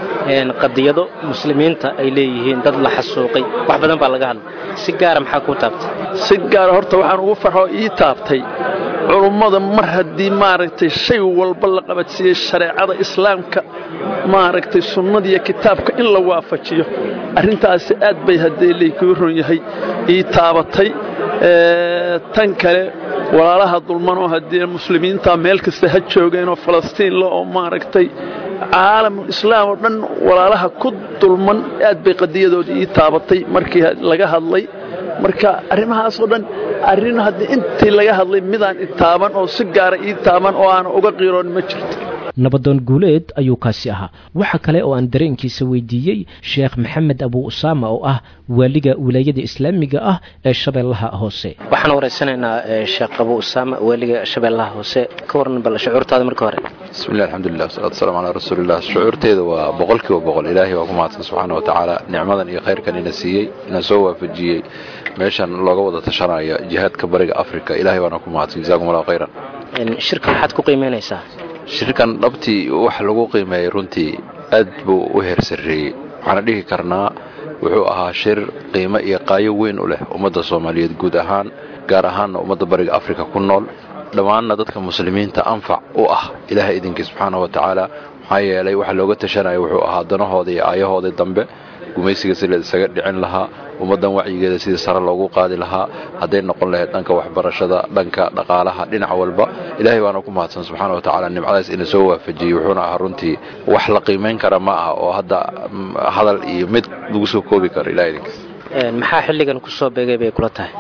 qadiyado muslimiinta ay leeyihiin dad la xasuuqay wax badan baa laga hadlay si gaara maxaa kuu taabtay si gaara horta waxaan ugu farxoo ii taabtay culummada mar haddii maaragtay shay walba la qabadsiiyey shareecada islaamka maaragtay sunnadiiyo kitaabka in la waafajiyo arrintaasi aad bay haddee laykuu ron yahay ii taabatay tan kale walaalaha dulmanoo haddii muslimiinta meel kasta ha joogeenoo falastiinla oo maaragtay caalamul islaam oo dhan walaalaha ku dulman aad bay qadiyadoodii ii taabatay markii laga hadlay marka arrimahaas oo dhan arrin haddii intii laga hadlay midaan i taaban oo si gaara ii taaban oo aan uga qiiroon ma jirto nabadoon guuleed ayuu kaasi ahaa waxa kale oo aan dareenkiisa weydiiyey sheekh maxamed abu usaama oo ah waaliga wilaayada islaamiga ah ee shabeellaha hoose waxaan waraysanaynaa sheekh abu usaama waaliga shabeellaha hoose ka waran bal shucuurtaada marka hore bismillahi alxamdulilah wasalaatu wasalamu calaa rasuulillah shucuurteeda waa boqolkiiba boqol ilaahay waa ku mahadsan subxaana wa tacaala nicmadan iyo khayrkan ina siiyey ina soo waafajiyey meeshan looga wada tashanayo jihaadka bariga afrika ilahay waana ku mahadsan jazakum allahu khayran shirka maxaad ku qiimeynaysaa shirkan dhabtii wax lagu qiimeeyey runtii aad buu u heer sarreeyey waxaana dhihi karnaa wuxuu ahaa shir qiimo iyo qaayo weyn u leh ummadda soomaaliyeed guud ahaan gaar ahaanna ummadda bariga afrika ku nool dhammaanna dadka muslimiinta anfac u ah ilaahay idinkii subxaana wa tacaala maxaa yeelay waxa looga tashanaya wuxuu ahaa danahooda iyo aayahoodii dambe gumaysiga si la isaga dhicin lahaa ummaddan wacyigeeda sidii sare loogu qaadi lahaa hadday noqon lahayd dhanka waxbarashada dhanka dhaqaalaha dhinac walba ilaahay baana ku mahadsan subxaana wa tacaala nimcadaas ina soo waafajiyey wuxuuna ahaa runtii wax la qiimayn kara ma aha oo hadda hadal iyo mid lagu soo koobi karo ilahay idinkiis maxaa xilligan ku soo beegay bay kula tahay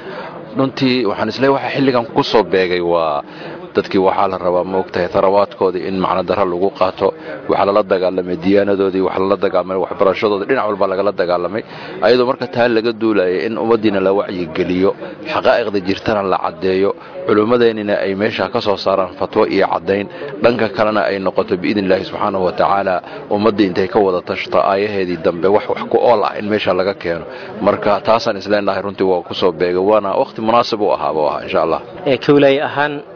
runtii waxaan isleeyahay waxa xilligan ku soo beegay waa dadkii waxaa la rabaa maogtahay tarawaadkoodii in macno daro lagu qaato waxaa lala dagaalamay diyaanadoodii wax lala dagaalamay waxbarashadoodii dhinac walba lagala dagaalamay ayadoo marka taa laga duulayay in ummaddiina la wacyigeliyo xaqaa'iqda jirtana la caddeeyo culummadeennina ay meesha ka soo saaraan fatwo iyo caddayn dhanka kalena ay noqoto biidni illaahi subxaanahu wa tacaala ummaddii intay ka wada tashto aayaheedii dambe wax wax ku ool ah in meesha laga keeno marka taasaan isleenahay runtii waa ku soo beegay waana wakhti munaasib u ahaaba aha insha allah kawlaaye ahaan maxaa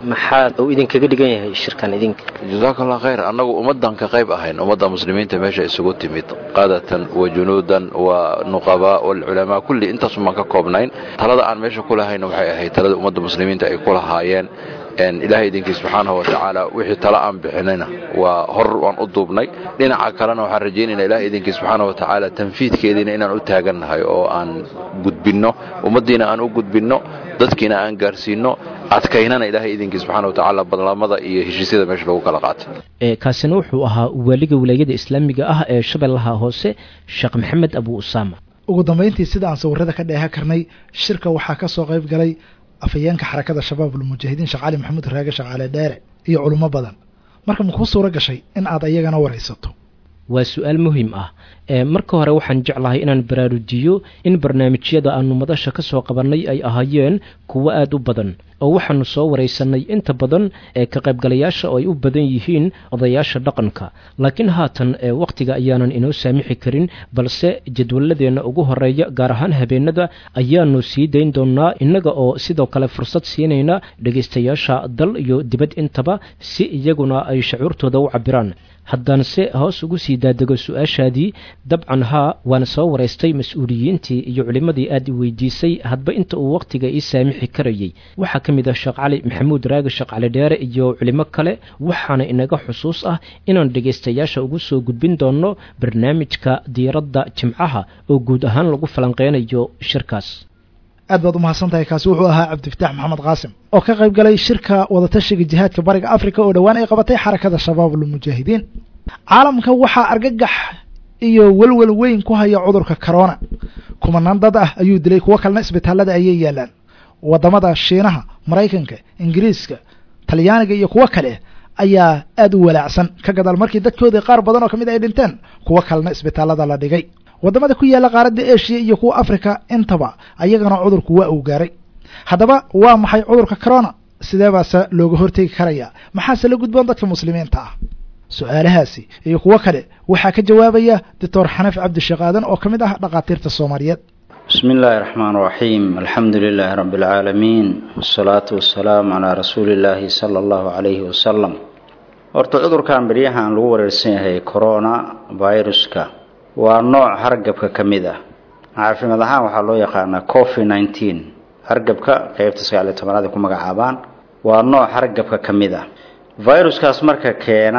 maxaa uu idinkaga dhigan yahay shirkan idinka jazaaka allah khayr annagu ummaddan ka qayb ahayn ummadda muslimiinta meesha isugu timid qaadatan wa junuudan wa nuqabaa walculamaa kulli intaasun baan ka koobnayn talada aan meesha ku lahayna waxay ahayd talada ummadda muslimiinta ay ku lahaayeen ilaahay idinkii subxaanahu watacaala wixii tala aan bixinayna waa hor waan u duubnay dhinaca kalena waxaan rajaynaynaa ilahay idinkii subxaanahu watacaala tanfiidkeediina inaan u taagannahay oo aan gudbinno ummaddiina aan u gudbinno dadkiina aan gaarsiinno adkaynana ilaahay idinkii subxaana watacaala badlamada iyo heshiisyada meesha lagu kala qaatay kaasina wuxuu ahaa waaliga wilaayada islaamiga ah ee shabeellaha hoose sheekh maxamed abu usaama ugu dambayntii sida aan sawirada ka dheehan karnay shirka waxaa ka soo qayb galay afhayeenka xarakada shabaabulmujaahidiin sheekh cali maxamuud raage sheekh cali dheere iyo culummo badan marka makuu suuro gashay in aad ayagana waraysato waa su-aal muhiim ah marka hore waxaan jeclahay inaan baraarujiyo in barnaamijyada aanu madasha ka soo qabannay ay ahaayeen kuwo aada u badan oo waxaanu soo waraysanay inta badan ee ka qaybgalayaasha oo ay u badan yihiin odayaasha dhaqanka laakiin haatan wakhtiga ayaanan inoo saamixi karin balse jadwaladeenna ugu horeeya gaar ahaan habeenada ayaanu sii dayn doonaa innaga oo sidoo kale fursad siinayna dhegaystayaasha dal iyo dibad intaba si iyaguna ay shacuurtooda u cabiraan haddaanse hoos ugu sii daadego su-aashaadii dabcan haa waana soo waraystay mas-uuliyiintii iyo culimmadii aad i weydiisay hadba inta uu wakhtiga ii saamixi karayay waxaa ka mid ah sheekh cali maxamuud raage sheekh cali dheere iyo culimo kale waxaana inaga xusuus ah inaan dhegaystayaasha ugu soo gudbin doonno barnaamijka diiradda jimcaha oo guud ahaan lagu falanqeynayo shirkaas aad baad umahadsan tahay kaasi wuxuu ahaa cabdifataax maxamed qaasim oo ka qayb galay shirka wadatashiga jihaadka bariga africa oo dhowaan ay qabatay xarakada shabaabulmujaahidiin caalamka waxaa argagax iyo welwel weyn ku haya cudurka corona kumanaan dad ah ayuu dilay kuwo kalena isbitaalada ayay yaalaan wadamada shiinaha maraykanka ingiriiska talyaaniga iyo kuwo kale ayaa aada u walaacsan ka gadaal markii dadkoodii qaar badan oo kamid ay dhinteen kuwo kalena isbitaalada la dhigay wadamada ku yaalla qaaradda eshiya iyo kuwa africa intaba ayagana cudurku waa uu gaaray haddaba waa maxay cudurka corona sidee baase looga hortegi karaya maxaase la gudboon dadka muslimiinta ah su-aalahaasi iyo kuwo kale waxaa ka jawaabaya doctor xanaf cabdisheekh aadan oo ka mid ah dhakhaatiirta soomaaliyeed bismi illaahi raxmaan raxiim alxamdu lilaahi rabbi alcaalamiin wasalaatu wasalaamu calaa rasuuli illaahi sala allahu calayhi wasalam horta cudurkan beryahan lagu wareersan yahay corona viruska waa nooc hargabka ka mid ah caafimaad ahaan waxaa loo yaqaanaa covid nineteen hargabka qeybta sagaal iyo tobanaad ay ku magacaabaan waa nooc hargabka ka mid ah viruskaas marka keena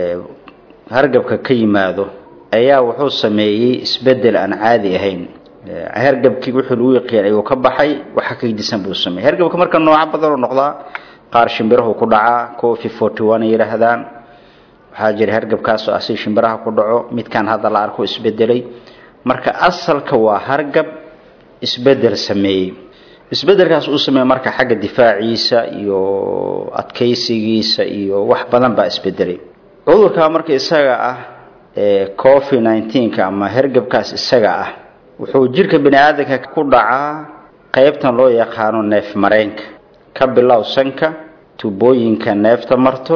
hargabka ka yimaado ayaa wuxuu sameeyey isbedel aan caadi ahayn hargabkii wuxuu lagu yaqiin ayuu ka baxay waxa ka gedisan buu sameeyey hargabka marka nooca badan oo noqdaa qaar shimbirahu ku dhacaa covi forty one ay yidhaahdaan waxaa jira hargabkaasoo asi shimbiraha ku dhaco midkan hadda la arko isbedelay marka asalka waa hargab isbedel sameeyey isbedelkaas uu sameeyey marka xagga difaaciisa iyo adkaysigiisa iyo wax badan baa isbedelay cudurka marka isaga ah ee covid nineteenka ama hargabkaas isaga ah wuxuu jirka bani aadamka ku dhacaa qaybtan loo yaqaano neef mareenka ka bilow sanka tubooyinka neefta marto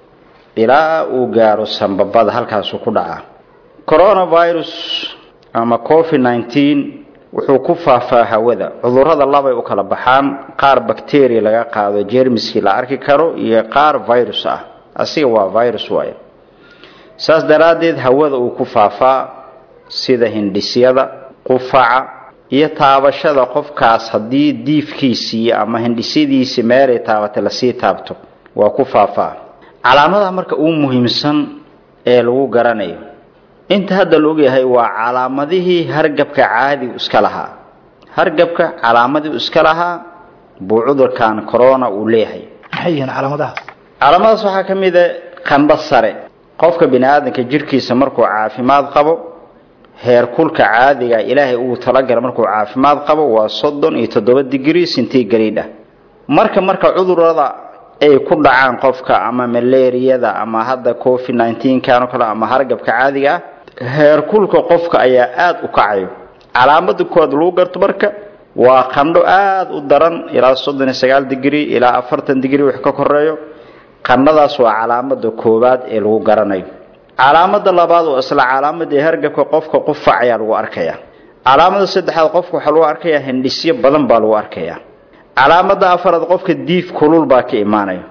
ilaa uu gaaro sambabada halkaasuu ku dhacaa coronavirus ama covid nineteen wuxuu ku faafaa hawada cudurada labay u kala baxaan qaar bacteria laga qaado jermiskii la arki karo iyo qaar virus ah asiga waa virus waaye saas daraaddeed hawada uu ku faafaa sida hindhisyada qufaca iyo taabashada qofkaas haddii diifkiisii ama hindhisyadiisii meelay taabatay lasii taabto waa ku faafaa calaamadaha marka ugu muhiimsan ee lagu garanayo inta hadda la ogyahay waa calaamadihii hargabka caadigu iska lahaa hargabka calaamadii iska lahaa buu cudurkan corona uu leeyahay maxay yihiin calaamadahaas calaamadaas waxaa ka mid a qandho sare qofka bini aadamka jirkiisa markuu caafimaad qabo heerkulka caadiga ilaahay uu talagala markuu caafimaad qabo waa soddon iyo toddoba digrii centigrade ah marka marka cudurada ay ku dhacaan qofka ama malaariyada ama hadda covid nineteenkan oo kale ama hargabka caadiga ah heerkulka qofka ayaa aada u kacayo calaamada koowaad lagu garto marka waa qandho aada u daran ilaa soddon iyo sagaal digrii ilaa afartan digrii wax ka koreeyo qandhadaas waa calaamada koowaad ee lagu garanayo calaamada labaad oo isla calaamadii hargabka qofka qufac ayaa lagu arkaya calaamada saddexaad qofka waxaa lagu arkayaa hindhisyo badan baa lagu arkaya calaamada afaraad qofka diif kulul baa ka imaanaya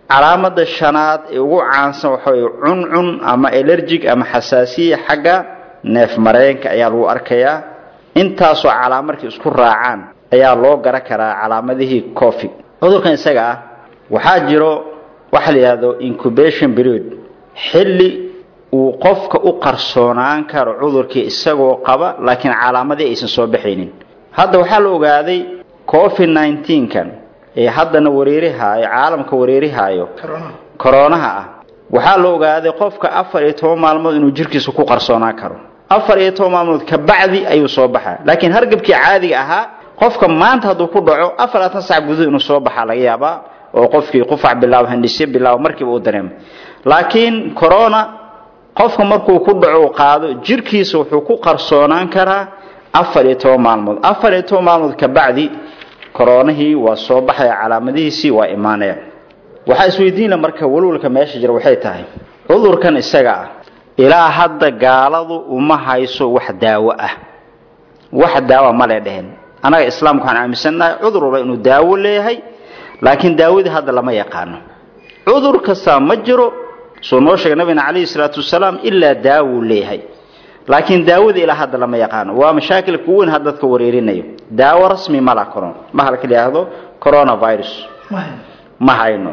calaamada shanaad ee ugu caansan waxa way cuncun ama elerjig ama xasaasiya xagga neef mareenka ayaa lagu arkayaa intaasoo calaam markay isku raacaan ayaa loo garan karaa calaamadihii cofi cudurkan isaga ah waxaa jiro waxa la yidhahdo incubation period xilli uu qofka u qarsoonaan karo cudurkii isagoo qaba laakiin calaamadii aysan soo baxaynin hadda waxaa la ogaaday covid nneteen-kan ee haddana wareerihaayo caalamka wareerihaayo koronaha ah waxaa la ogaaday qofka afar iyo toban maalmood inuu jirkiisa ku qarsoonaan karo afar iyo toban maalmood kabacdi ayuu soo baxaa laakiin hargabkii caadiga ahaa qofka maanta hadduu ku dhaco afarlaatan sac guduud inuu soo baxaa laga yaabaa oo qofkii qufac bilaabo handhisyo bilaabo markiiba uu dareemo laakiin corona qofka markuu ku dhaco uu qaado jirkiisa wuxuu ku qarsoonaan karaa afar iyo toban maalmood afar iyo toban maalmood kabacdi koronihii waa soo baxaya calaamadihiisii waa imaanaya waxaa isweydiinla marka walwalka meesha jira waxay tahay cudurkan isaga ah ilaa hadda gaaladu uma hayso wax daawo ah wax daawa male dhehen annaga islaamka waxaan aaminsannahay cudur walba inuu daawo leeyahay laakiin daawadii hadda lama yaqaano cudur kastaa ma jiro soo noo sheegay nabigana calayhi salaatu wasalaam ilaa daawuu leeyahay laakiin daawadii ilaa hadda lama yaqaano waa mashaakilka ugu weyn hadda dadka wareerinayo daawo rasmi ma laha coron mahalka la yidhaahdo coronavirus ma hayno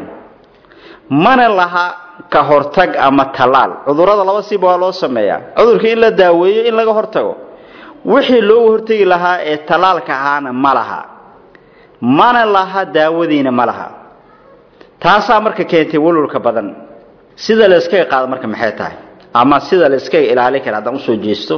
mana laha ka hortag ama tallaal cudurrada laba siba waa loo sameeyaa cudurka in la daaweeyo in laga hortago wixii looga hortegi lahaa ee tallaalka ahaana ma laha mana laha daawadiina ma laha taasaa marka keentay walwalka badan sida la iskaga qaado marka maxay tahay ama sida la iskaga ilaali kara haddaan usoo jeesto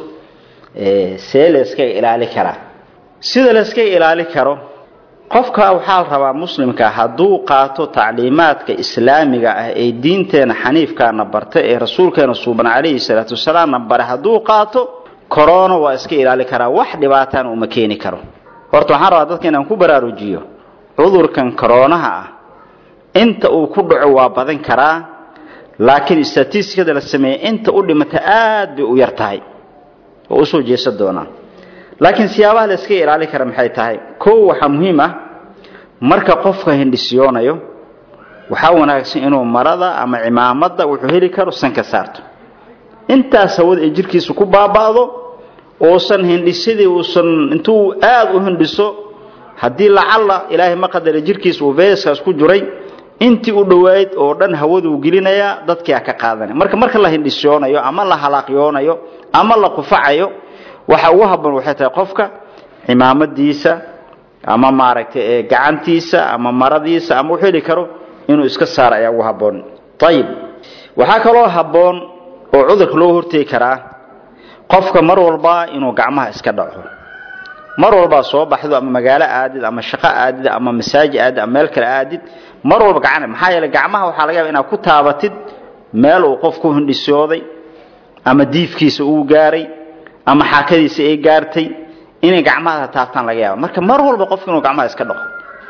see la iskaga ilaali karaa sida la iskaga ilaali karo qofka waxaa la rabaa muslimka hadduu qaato tacliimaadka islaamiga ah ee diinteena xaniifkaana barta ee rasuulkeena suuban calayhi salaatu wasalaamna bare hadduu qaato corona waa iska ilaali karaa wax dhibaatana uma keeni karo horta waxaan rabaa dadka inaan ku baraarujiyo cudurkan koronaha ah inta uu ku dhaco waa badan karaa laakiin statistikada la sameeyey inta u dhimata aad bay u yar tahay oo usoo jeesan doonaa laakiin siyaabaha la iska ilaali kara maxay tahay kow waxaa muhiim ah marka qofka hindhisiyoonayo waxaa wanaagsan inuu marada ama cimaamada wuxuu heli karo sanka saarto intaas hawada ay jirkiisa ku baaba'do uusan hindhisadii uusan intuu aada u hindhiso haddii lacalla ilaahay ma qadara jirkiisa uu veeskaas ku jiray intii u dhowayd oo dhan hawaduu gelinayaa dadkiia ka qaadanaya marka marka la hindhisiyoonayo ama la halaaqyoonayo ama la qufacayo waxa ugu habboon waxay tahay qofka cimaamadiisa ama maaragtay gacantiisa ama maradiisa ama wuxuu heli karo inuu iska saaro ayaa ugu habboon ayib waxaa kaloo habboon oo cudurka loo hortegi karaa qofka mar walba inuu gacmaha iska dhaco mar walbaa soo baxdo ama magaalo aadid ama shaqo aadid ama masaaji aadid ama meel kale aadid mar walba gacan maxaa yeeley gacmaha waxaa laga yaba inaad ku taabatid meel uu qof ku hindhisooday ama diifkiisa uu gaaray ama xaakadiisa ay gaartay inay gacmaha taabtaan laga yaaba marka mar walba qofka inuu gacmaha iska dhaqo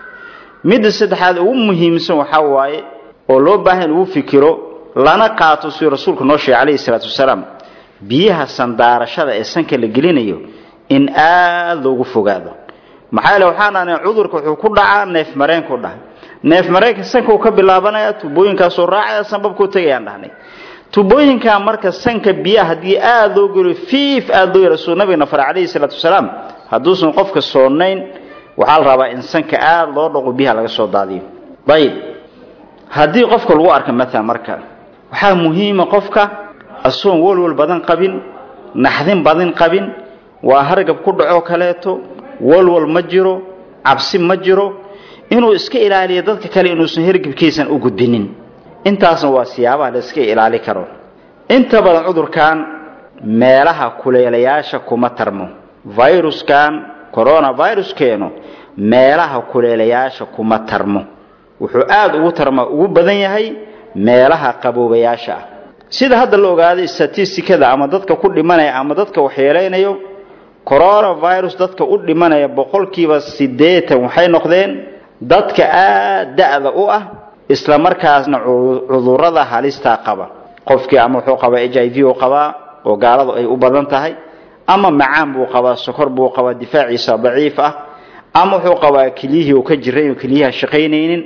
midda saddexaad ugu muhiimsan waxaa waaye oo loo baahan in lagu fikiro lana qaato siduu rasuulku noo sheegay calayhi salaatu wasalaam biyaha sandaarashada ee sanka la gelinayo in aada loogu fogaado maxaa yeele waxaan dhahnay cudurka wuxuu ku dhacaa neef mareenku dhahay neef mareenka sanka uu ka bilaabanaya tubooyinkaasoo raacaya sanbabkuu tegayaan dhahnay tubooyinkaa marka sanka biyaha haddii aada loo geliyo fiif aada loo yarasuu nabigana fara calayhi salaatu wasalaam hadduusan qofka soonayn waxaa la rabaa in sanka aada loo dhaqo biyaha laga soo daadiyo ayib haddii qofka lagu arka maalan marka waxaa muhiima qofka asoon walwal badan qabin naxdin badan qabin waa hargab ku dhaco kaleeto walwal ma jiro cabsi ma jiro inuu iska ilaaliyo dadka kale inuusan hergabkiisan u gudbinin intaasna waa siyaabaha la iska ilaali karo inta badan cudurkan meelaha kuleelayaasha kuma tarmo viruskan coronaviruskeenu meelaha kuleelayaasha kuma tarmo wuxuu aada ugu tarma ugu badan yahay meelaha qaboobayaasha ah sida hadda la ogaaday statistikada ama dadka ku dhimanaya ama dadka waxyeelaynayo coronavirus dadka u dhimanaya boqolkiiba siddeetan waxay noqdeen dadka aada da-da u ah isla markaasna cudurada halistaa qaba qofkii ama wuxuu qabaa h i v u qabaa oo gaaladu ay u badan tahay ama macaan buu qabaa sokor buu qabaa difaaciisa daciif ah ama wuxuu qabaa keliyihii uu ka jiray oo keliyaha shaqaynaynin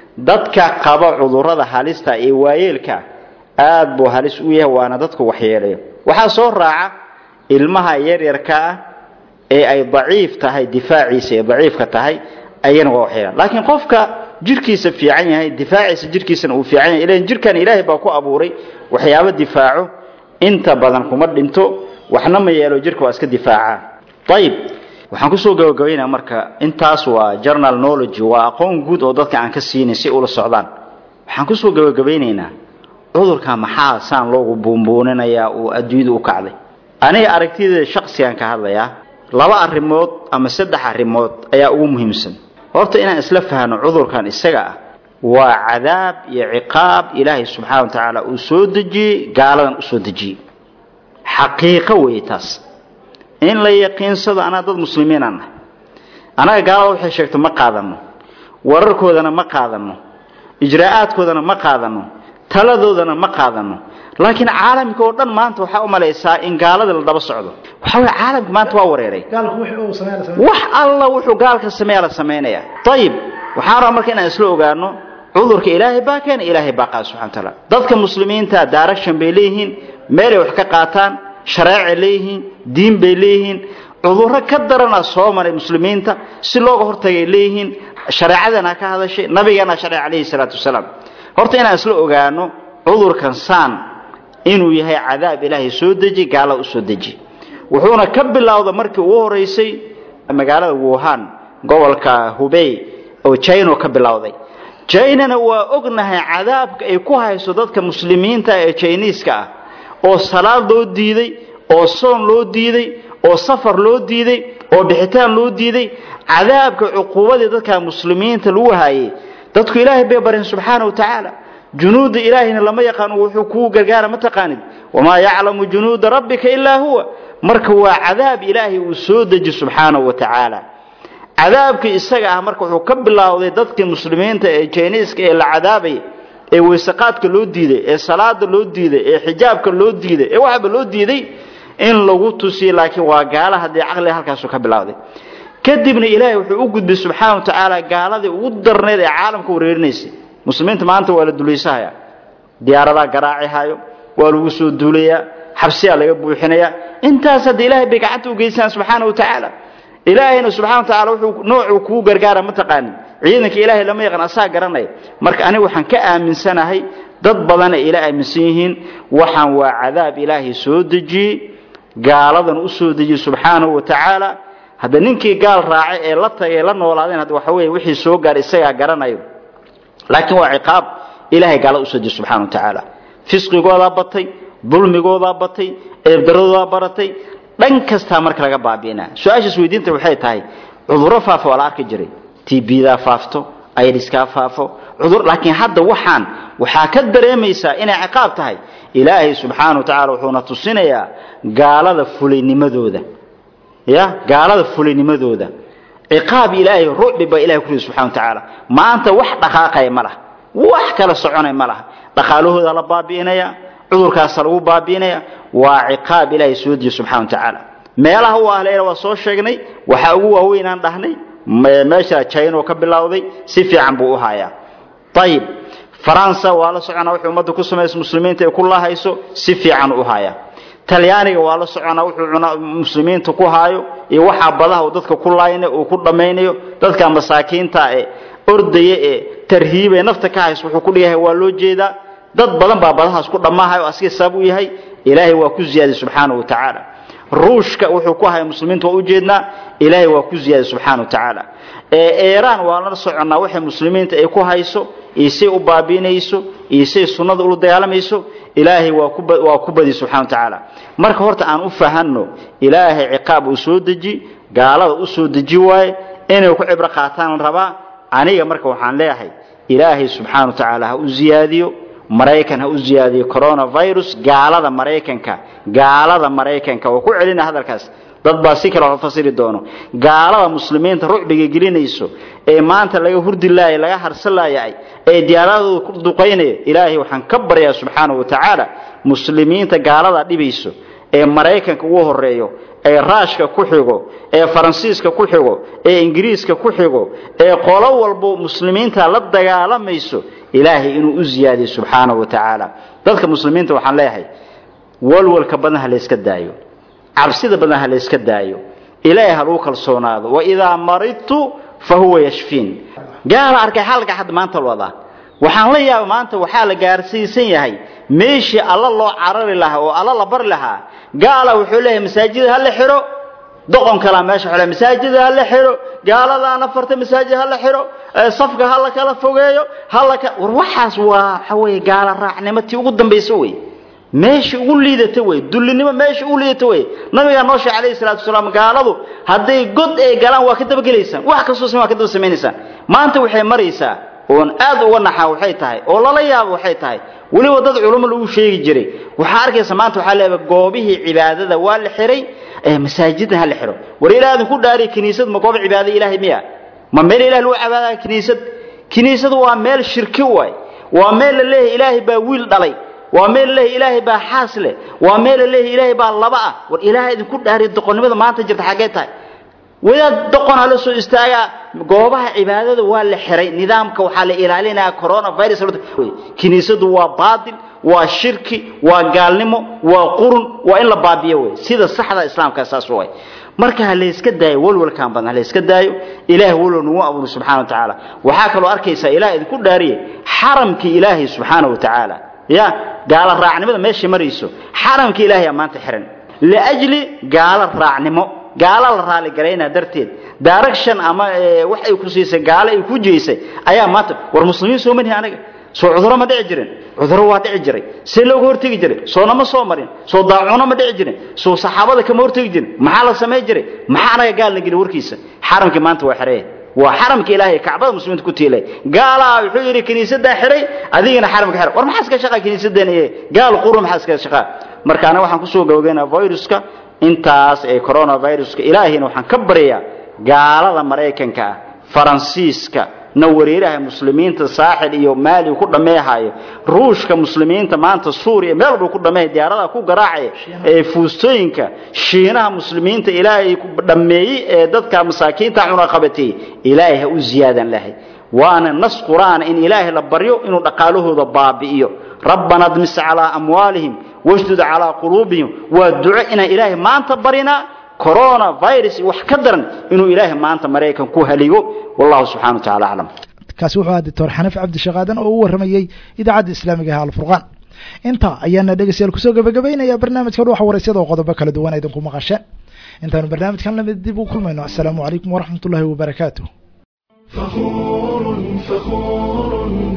dadka qaba cudurrada halista ee waayeelka aad buu halis u yahay waana dadku waxyeelayo waxaa soo raaca ilmaha yaryarka ah ee ay daciif tahay difaaciisa ee daciifka tahay ayana waa waxyeelaan laakiin qofka jirkiisa fiican yahay difaaciisa jirkiisana uu fiican yahay ilan jirkan ilaahay baa ku abuuray waxyaabo difaaco inta badan kuma dhinto waxna ma yeelo jirka waa iska difaacaa ayib waxaan kusoo gabagabaynaa marka intaas waa journal knowledge waa aqoon guud oo dadka aan ka siinin si ula socdaan waxaan kusoo gabagabaynaynaa cudurka maxaa saan loogu buunbuuninayaa uu adduunyada u kacday aniga aragtideeda shaksigan ka hadlayaa laba arrimood ama saddex arrimood ayaa ugu muhiimsan horta inaan isla fahno cudurkan isaga ah waa cadaab iyo ciqaab ilaahay subxaana wa tacaala uu soo dejiyey gaaladan u soo dejiyey xaqiiqo weeye taas in la yaqiinsado anaa dad muslimiinaan nahay annaga gaalada waxay sheegto ma qaadano wararkoodana ma qaadano ijraa'aadkoodana ma qaadano taladoodana ma qaadano laakiin caalamka oo dhan maanta waxaa u malaysaa in gaalada la daba socdo waxa weye caalamka maanta waa wareeray wax alla wuxuu gaalka sameeya la samaynaya ayib waxaan rabaa marka inaan isla ogaano cudurka ilaahay baa keena ilaahay baa qaada subxana wataala dadka muslimiinta direction bay leeyihiin meelay wax ka qaataan shareecay leeyihiin diin bay leeyihiin cudurro ka darana soo maray muslimiinta si looga hortagay leeyihiin shareecadana ka hadashay nabigana sharci calayhi salaatu wasalaam horta inaan isla ogaano cudurkan saan inuu yahay cadaab ilaahay soo deji gaala u soo deji wuxuuna ka bilowda markii ugu horeysay magaalada wuhan gobolka hubey oo china ka bilowday jinana waa ognahay cadaabka ay ku hayso dadka muslimiinta ee jiniiska ah oo salaad loo diiday oo soon loo diiday oo safar loo diiday oo bixitaan loo diiday cadaabka cuquubadii dadka muslimiinta lagu haayay dadku ilaahay bay bareen subxaana wa tacaala junuuda ilaahayna lama yaqaano wuxuu kuu gargaara ma taqaanid wamaa yaclamu junuuda rabbika ilaa huwa marka waa cadaab ilaahay uu soo deji subxaanahu wa tacaala cadaabkii isaga ah marka wuxuu ka bilowday dadkii muslimiinta ee jiniiska ee la cadaabay ee weysaqaadka loo diiday ee salaada loo diiday ee xijaabka loo diiday ee waxba loo diiday in lagu tusiyo laakiin waa gaala haddii caqliga halkaasu ka bilowday kadibna ilaahay wuxuu u gudbay subxaana wa tacaala gaaladii ugu darneed ee caalamka wareerinaysay muslimiinta maanta waa la dulaysahayaa diyaaradaa garaaci hayo waa lagu soo duulayaa xabsiyaa laga buuxinayaa intaas hadda ilaahay bay gacanta u geysaan subxaana wa tacaala ilaahayna subxana wa tacaala wuxuu noocuu kugu gargaara ma taqaanin ciidanka ilaahay lama yaqaan asaa garanaya marka aniga waxaan ka aaminsanahay dad badan ay ila aaminsan yihiin waxaan waa cadaab ilaahay soo dejiyey gaaladan u soo dejiyey subxaanahu wa tacaala hadda ninkii gaal raacay ee la tagay la noolaadeen hadda waxa weeye wixii soo gaaray isagaa garanayo laakiin waa ciqaab ilaahay gaalada usoo dejiyey subxana wa tacaala fisqigoodaa batay dulmigoodaa batay eebdaradoodaa baratay dhan kastaa marka laga baabi'inaa su-aashaas weydiinta waxay tahay cudurro faafa waa la arki jiray tbdaa faafto iriskaa faafo cudur laakiin hadda waxaan waxaa ka dareemaysaa inay ciqaab tahay ilaahay subxaana wa tacala wuxuuna tusinayaa gaalada fulaynimadooda ya gaalada fulaynimadooda ciqaab ilaahay rucbi baa ilahay ku ridi subxana wa tacaala maanta wax dhaqaaqaya ma laha wax kala soconay ma laha dhaqaalahooda la baabi'inaya cudurkaasa lagu baabi'inaya waa ciqaab ilaahay soo dejiye subxana wa tacaala meelaha u ahleena waa soo sheegnay waxaa ugu waaweynaan dhahnay meesha china ka bilowday si fiican buu u hayaa ayib faransa waa la soconaa wuxuu ummadda ku samaysa muslimiinta ay ku lahayso si fiican u hayaa talyaaniga waa la soconaa wuxuu muslimiinta ku haayo iyo waxaa badaha uu dadka ku laaynayo uu ku dhammaynayo dadka masaakiinta ee ordaya ee tarhiibee nafta ka hayso wuxuu ku dhigahay waa loo jeedaa dad badan baa badahaas ku dhammaahayo asiga sabab u yahay ilaahay waa ku ziyaaday subxaana wa tacaala ruushka wuxuu ku haya muslimiinta waa ujeednaa ilaahay waa ku ziyaaday subxaana wa tacaala iiraan waa la soconnaa waxay muslimiinta ay ku hayso iyo say u baabiinayso iyo say sunnada ula dagaalamayso ilaahay waa ku badi subxana wa tacaala marka horta aan u fahanno ilaahay ciqaab uu soo deji gaalada u soo deji waaye inay ku cibro qaataan la rabaa aniga marka waxaan leeyahay ilaahay subxaana wa tacaala ha u ziyaadiyo maraykan ha u ziyaadiyo coronavirus gaalada maraykanka gaalada maraykanka oo ku celina hadalkaas dad baa si kale wax fasiri doono gaalada muslimiinta rucbiga gelinayso ee maanta laga hurdi laayay laga harsan laayay ee diyaaradooda ku duqaynayo ilaahay waxaan ka baryaa subxaana wa tacaala muslimiinta gaalada dhibayso ee maraykanka ugu horeeyo ee raashka ku xigo ee faransiiska ku xigo ee ingiriiska ku xigo ee qolo walbo muslimiinta la dagaalamayso ilaahay inuu u ziyaadiyo subxaanahu wa tacaala dadka muslimiinta waxaan leeyahay walwalka badan ha layska daayo cabsida badan ha layska daayo ilaahay ha lagu kalsoonaado waidaa maridtu fa huwa yashfiin gaala arkay xalka xad maanta wadaa waxaan la yaaba maanta waxaa la gaarsiisan yahay meeshii alla loo carari lahaa oo alla la bari lahaa gaala wuxuu leeyahay masaajida ha la xiro doqon kalaa meesha xule masaajida ha la xiro gaaladaana farta masaajid ha la xiro safka ha la kala fogeeyo ha la war waxaas waa waxa weeye gaala raacnimo tii ugu dambaysa wey meesha ugu liidata wey dullinimo meesha ugu liidata wey nabigaa noo sheegay calayhi salaatu wasalaam gaaladu hadday god ay galaan waa ka dabagelaysaan wax kastoo same waa ka daba samaynaysaan maanta waxay maraysaa oon aad uga naxaa waxay tahay oo lala yaabo waxay tahay weliba dad culummo lagu sheegi jiray waxaa arkaysa maanta waxaa leeyahay goobihii cibaadada waa la xiray masaajidna ha la xiro war ilaah idinku dhaariy kiniisad ma goob cibaada ilaahay miya ma meel ilaah lagu cibaadaya kiniisad kiniisadu waa meel shirki waay waa meel la leeyahay ilaahay baa wiil dhalay waa meel la leeyahay ilaahay baa xaas leh waa meel la leeyahay ilaahay baa laba ah war ilaahay idinku dhaariy doqonnimada maanta jirta xaggee tahay wadaad doqon hala soo istaagaa goobaha cibaadada waa la xiray nidaamka waxaa la ilaalinayaa coronavirus kiniisadu waa baadil waa shirki waa gaalnimo waa qurun waa in la baabiyo wey sida saxda islaamka saas way marka ha layska daayo walwalkan badan ha layska daayo ilaah walwal nagu abuuro subxana wa tacaala waxaa kaloo arkaysaa ilaah idinku dhaariye xaramkii ilaahay subxaana wa tacaala ya gaala raacnimada meesha marayso xaramkii ilaahay aa maanta xiran liajli gaala raacnimo gaala la raali garaynaa darteed direction ama wax ay ku siisay gaalo ay ku jeysay ayaa maanta war muslimiin soo manihi aniga soo cuduro ma dhici jirin cuduro waa dhici jiray see looga hortegi jiray soonama soo marin soo daacuno ma dhici jirin soo saxaabada kama hortegi jirin maxaa la samayn jiray maxaa anaga gaal la geli warkiisa xaramkii maanta waa xirey waa xaramka ilaahay kacbada muslimiinta ku tiilay gaalaa wuxuu yidhi kiniisadaa xiray adigana xaramka xir war maxaa iska shaqaa kiniisadeen iyo gaal quru maxaa iska shaqaa marka anaga waxaan kusoo gabagaynaa viruska intaas ee coronaviruska ilaahayna waxaan ka baryayaa gaalada maraykanka ah faransiiska na wareeraha muslimiinta saaxil iyo maali ku dhameehayo ruushka muslimiinta maanta suuriya meel buu ku dhameehay diyaaradaha ku garaacaya ee fuustooyinka shiinaha muslimiinta ilaahay ku dhameeyey ee dadka masaakiinta cunaqabateeyey ilaahay ha u ziyaadan lahay waana nas qur'aan in ilaahay la baryo inuu dhaqaalahooda baabi'iyo rabbana admis calaa amwaalihim washdud calaa quluubihim waa duco inaan ilaahay maanta barinaa corona virus wax ka daran inuu ilaahay maanta maraykan ku haligo wallahu subxana wa tacala aclam kaasi wuxuu ahaa doctor xaniif cabdishaqaadan oo u warramayey idaacadda islaamiga ah alfurqaan intaa ayaana dhegeystayaal kusoo gabagabaynaya barnaamijka dhuuxa waraysyada oo qodobo kala duwan idinku maqasheen intaanu barnaamijkan lamid dib u kulmayno asalaamu calaykum waraxmat ullahi wabarakaatu فخور فخور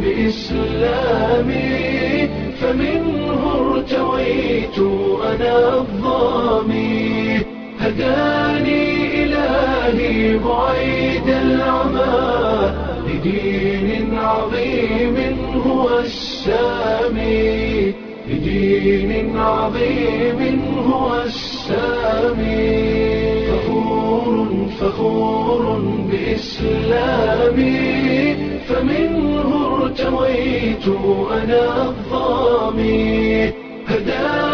بإسلامي فمنه ارتويت أنا الظامي هداني إلهي بعيد العمى لدين عظيم هو السامي لدين عظيم هو السامي فخور فخور بإسلامي فمنه ارتويت أنا الظامي هداني